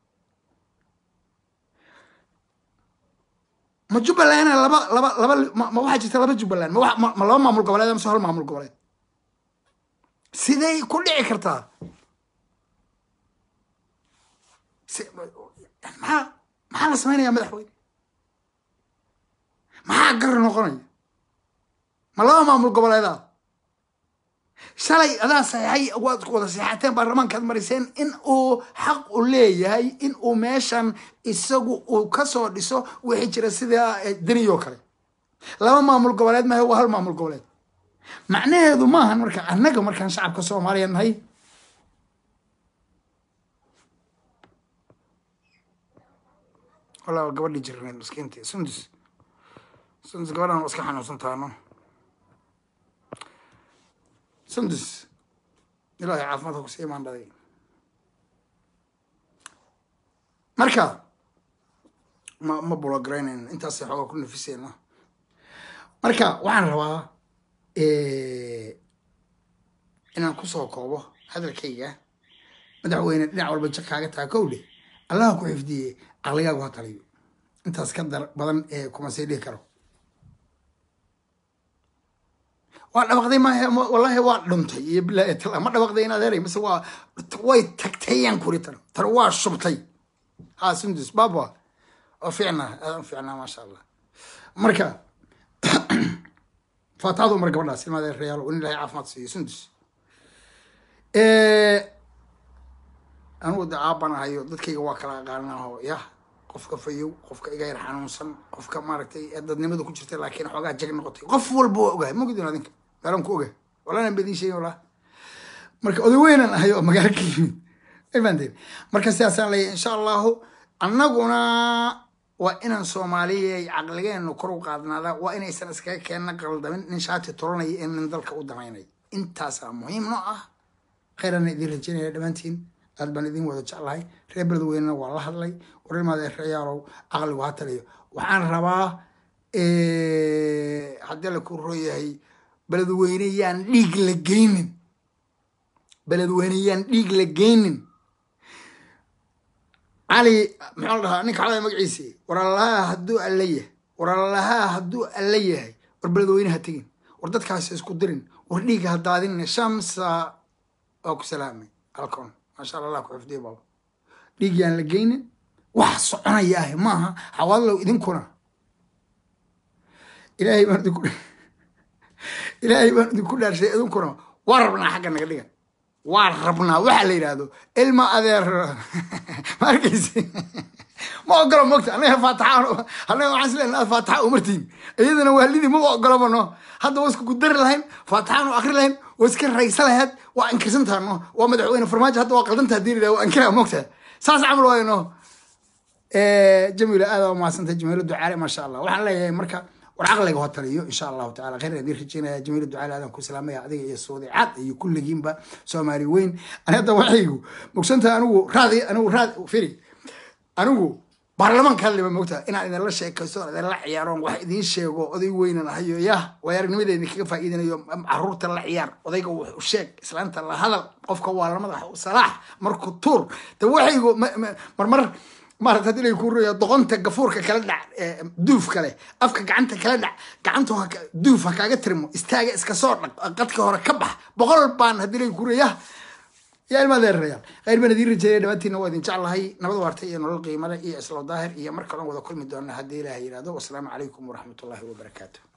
ma jubbalandna laba laba laba ma waxaa jirta laba jubbaland ma ma laba maamul goboleed amase hal maamul goboleed siday ku dhici kartaa maxaa maxaa la samaynayaa madaxweyne maxaa gar noqonaya ma laba maamul goboleedaa shalay adaa saxeixay waad wada seexateen baarlamaankaad mariseen in uu xaq u leeyahay in uu meeshan isagu uu kasoo dhiso wixii jira sida deniyo kale laba maamul goboleed mahe waa hal maamul goboleed macnaheedu maahan marka annaga markaan shacabka soomaaliya nahay walaa gabadhii jirneed maskiintii sundus sundus gabadhan iska xanuunsan taano sundus ilaahay caafimaadka kusii imaan dhaday marka ma ma bulogaraynayno intaasay xoogaa ku nafiseyna marka waxaan rabaa inaan kusoo koobo hadalkayga madaxweyne dhinac walba jir kaaga taa kow dheh allaha ku xifdiyey caqligaagu ha taliyo intaas ka dar badan ee kuma sii dhihi karo waa dhabaqday maahe wallahi waa dhuntay iyo bilaahi tala ma dhabaqday inaad helay mise waa way tagtayaan kuri tan tan waa shubtay ha sundus baba oo fiicnaa aad u fiicnaa maasha allah marka faataadu mar gabadhaas ilmaada reyaalo in ilahay caafimaad siiyo sundus anugu de aabanahayo dadkayga waa kala aqaanaaho yah qofka fayow qofka iga yar xanuunsan qofka maaragtay ee dadnimada ku jirta laakiin xoogaa jag noqotay qof walba waa ogahay mogdin adinka meelaan ku ogahay walaanan badiin sheegin walaa marka oday weynan ahay oo magaalo ka yimid ifaanteen marka sidaasaan leeyahay insha allahu annaguna waa inaan soomaaliyay caqligeenu kor u qaadnaada waa inaysan iskaga keenna qaldamin nin shaati turanaya in nin dalka u damaynay intaasaa muhiim noo ah khayraana idin rajaynaya dhammaantiin aad baan idin wada jeclahay reer beledweynena waa la hadlay warrimaada reeyaalow caqligu ha taliyo waxaan rabaa haddii la ku rooyahay beledweyne yaan dhiig la geynin beledweyne yaan dhiig la geynin cali muxuu la dhahaa ninka calada magaciisi waralahaa hadduu alla yahay waralahaa hadduu alla yahay war beledweyne ha tegin war dadkaasi isku dirin war dhiiga ha daadinin shamsa waa ku salaamay alcon maasha allah allah ku xifdiyo baaba dhiig yaan la geynin wax soconaya ah maaha xawaadlow idinkuna ilaahay baan idinku ilaahay baan idinku dhaarshay idinkuna waa rabnaa xagga naga dhigan waa rabnaa waxa la yidhaahdo ilma adeer ma arkaysi ma ogolo mogta anaga faataxa anaga waxaan isleena aad faataxa umartiin iyadana waalidii maba ogolaba no hadda waa isku gudari lahayn faataxaan u akri lahayn waa iska raysa lahayd waa inkirsantaa no waa madaxweyne farmaajo hadda waa qaldantaa diiri laha waa inkiraa mogta saas camal waayo no jamiila aada waa mahadsantay jamiilo ducaale maasha allah waxaan leeyahay marka war caqliga ho taliyo insha allahu tacala khayr idin rajeynaya jamiila ducaale aadan ku salaamaya adiga iyo suudi cad iyo kulligiinba soomaali weyn ani hadda waxaygu mogsanta anigu raadi anigu raadi firi anigu baarlamaanka hadliba mogta inaan idinla sheekaysto idinla ciyaaroon wax idiin sheego oday weynan ahayo yah way aragnimadeeda idinkaga faa'iidinayo caruurta la ciyaar odayga wax u sheeg islaanta la hadal qofka waa la madax salaax marku tuur de waxaygu marmar maarata hadii lay ku roya doqonta gafuurka kala dhac duuf kale afka gacanta kala dhac gacantu duuf ha kaaga tirmo istaaga iska soo dhaq qadka hore ka bax boqol baan hadii lay ku roya yaa ilma adeerayaal khayr baan idiin rajeeyay dhammaantiina waa idin jeclahay nabad waarta iyo nolol qiimale iyo islo daahir iyo mar kaloon wada kulmi doona haddii ilaahay yidhahdo wasalaamu calaykum waraxmatullahi wabarakaatu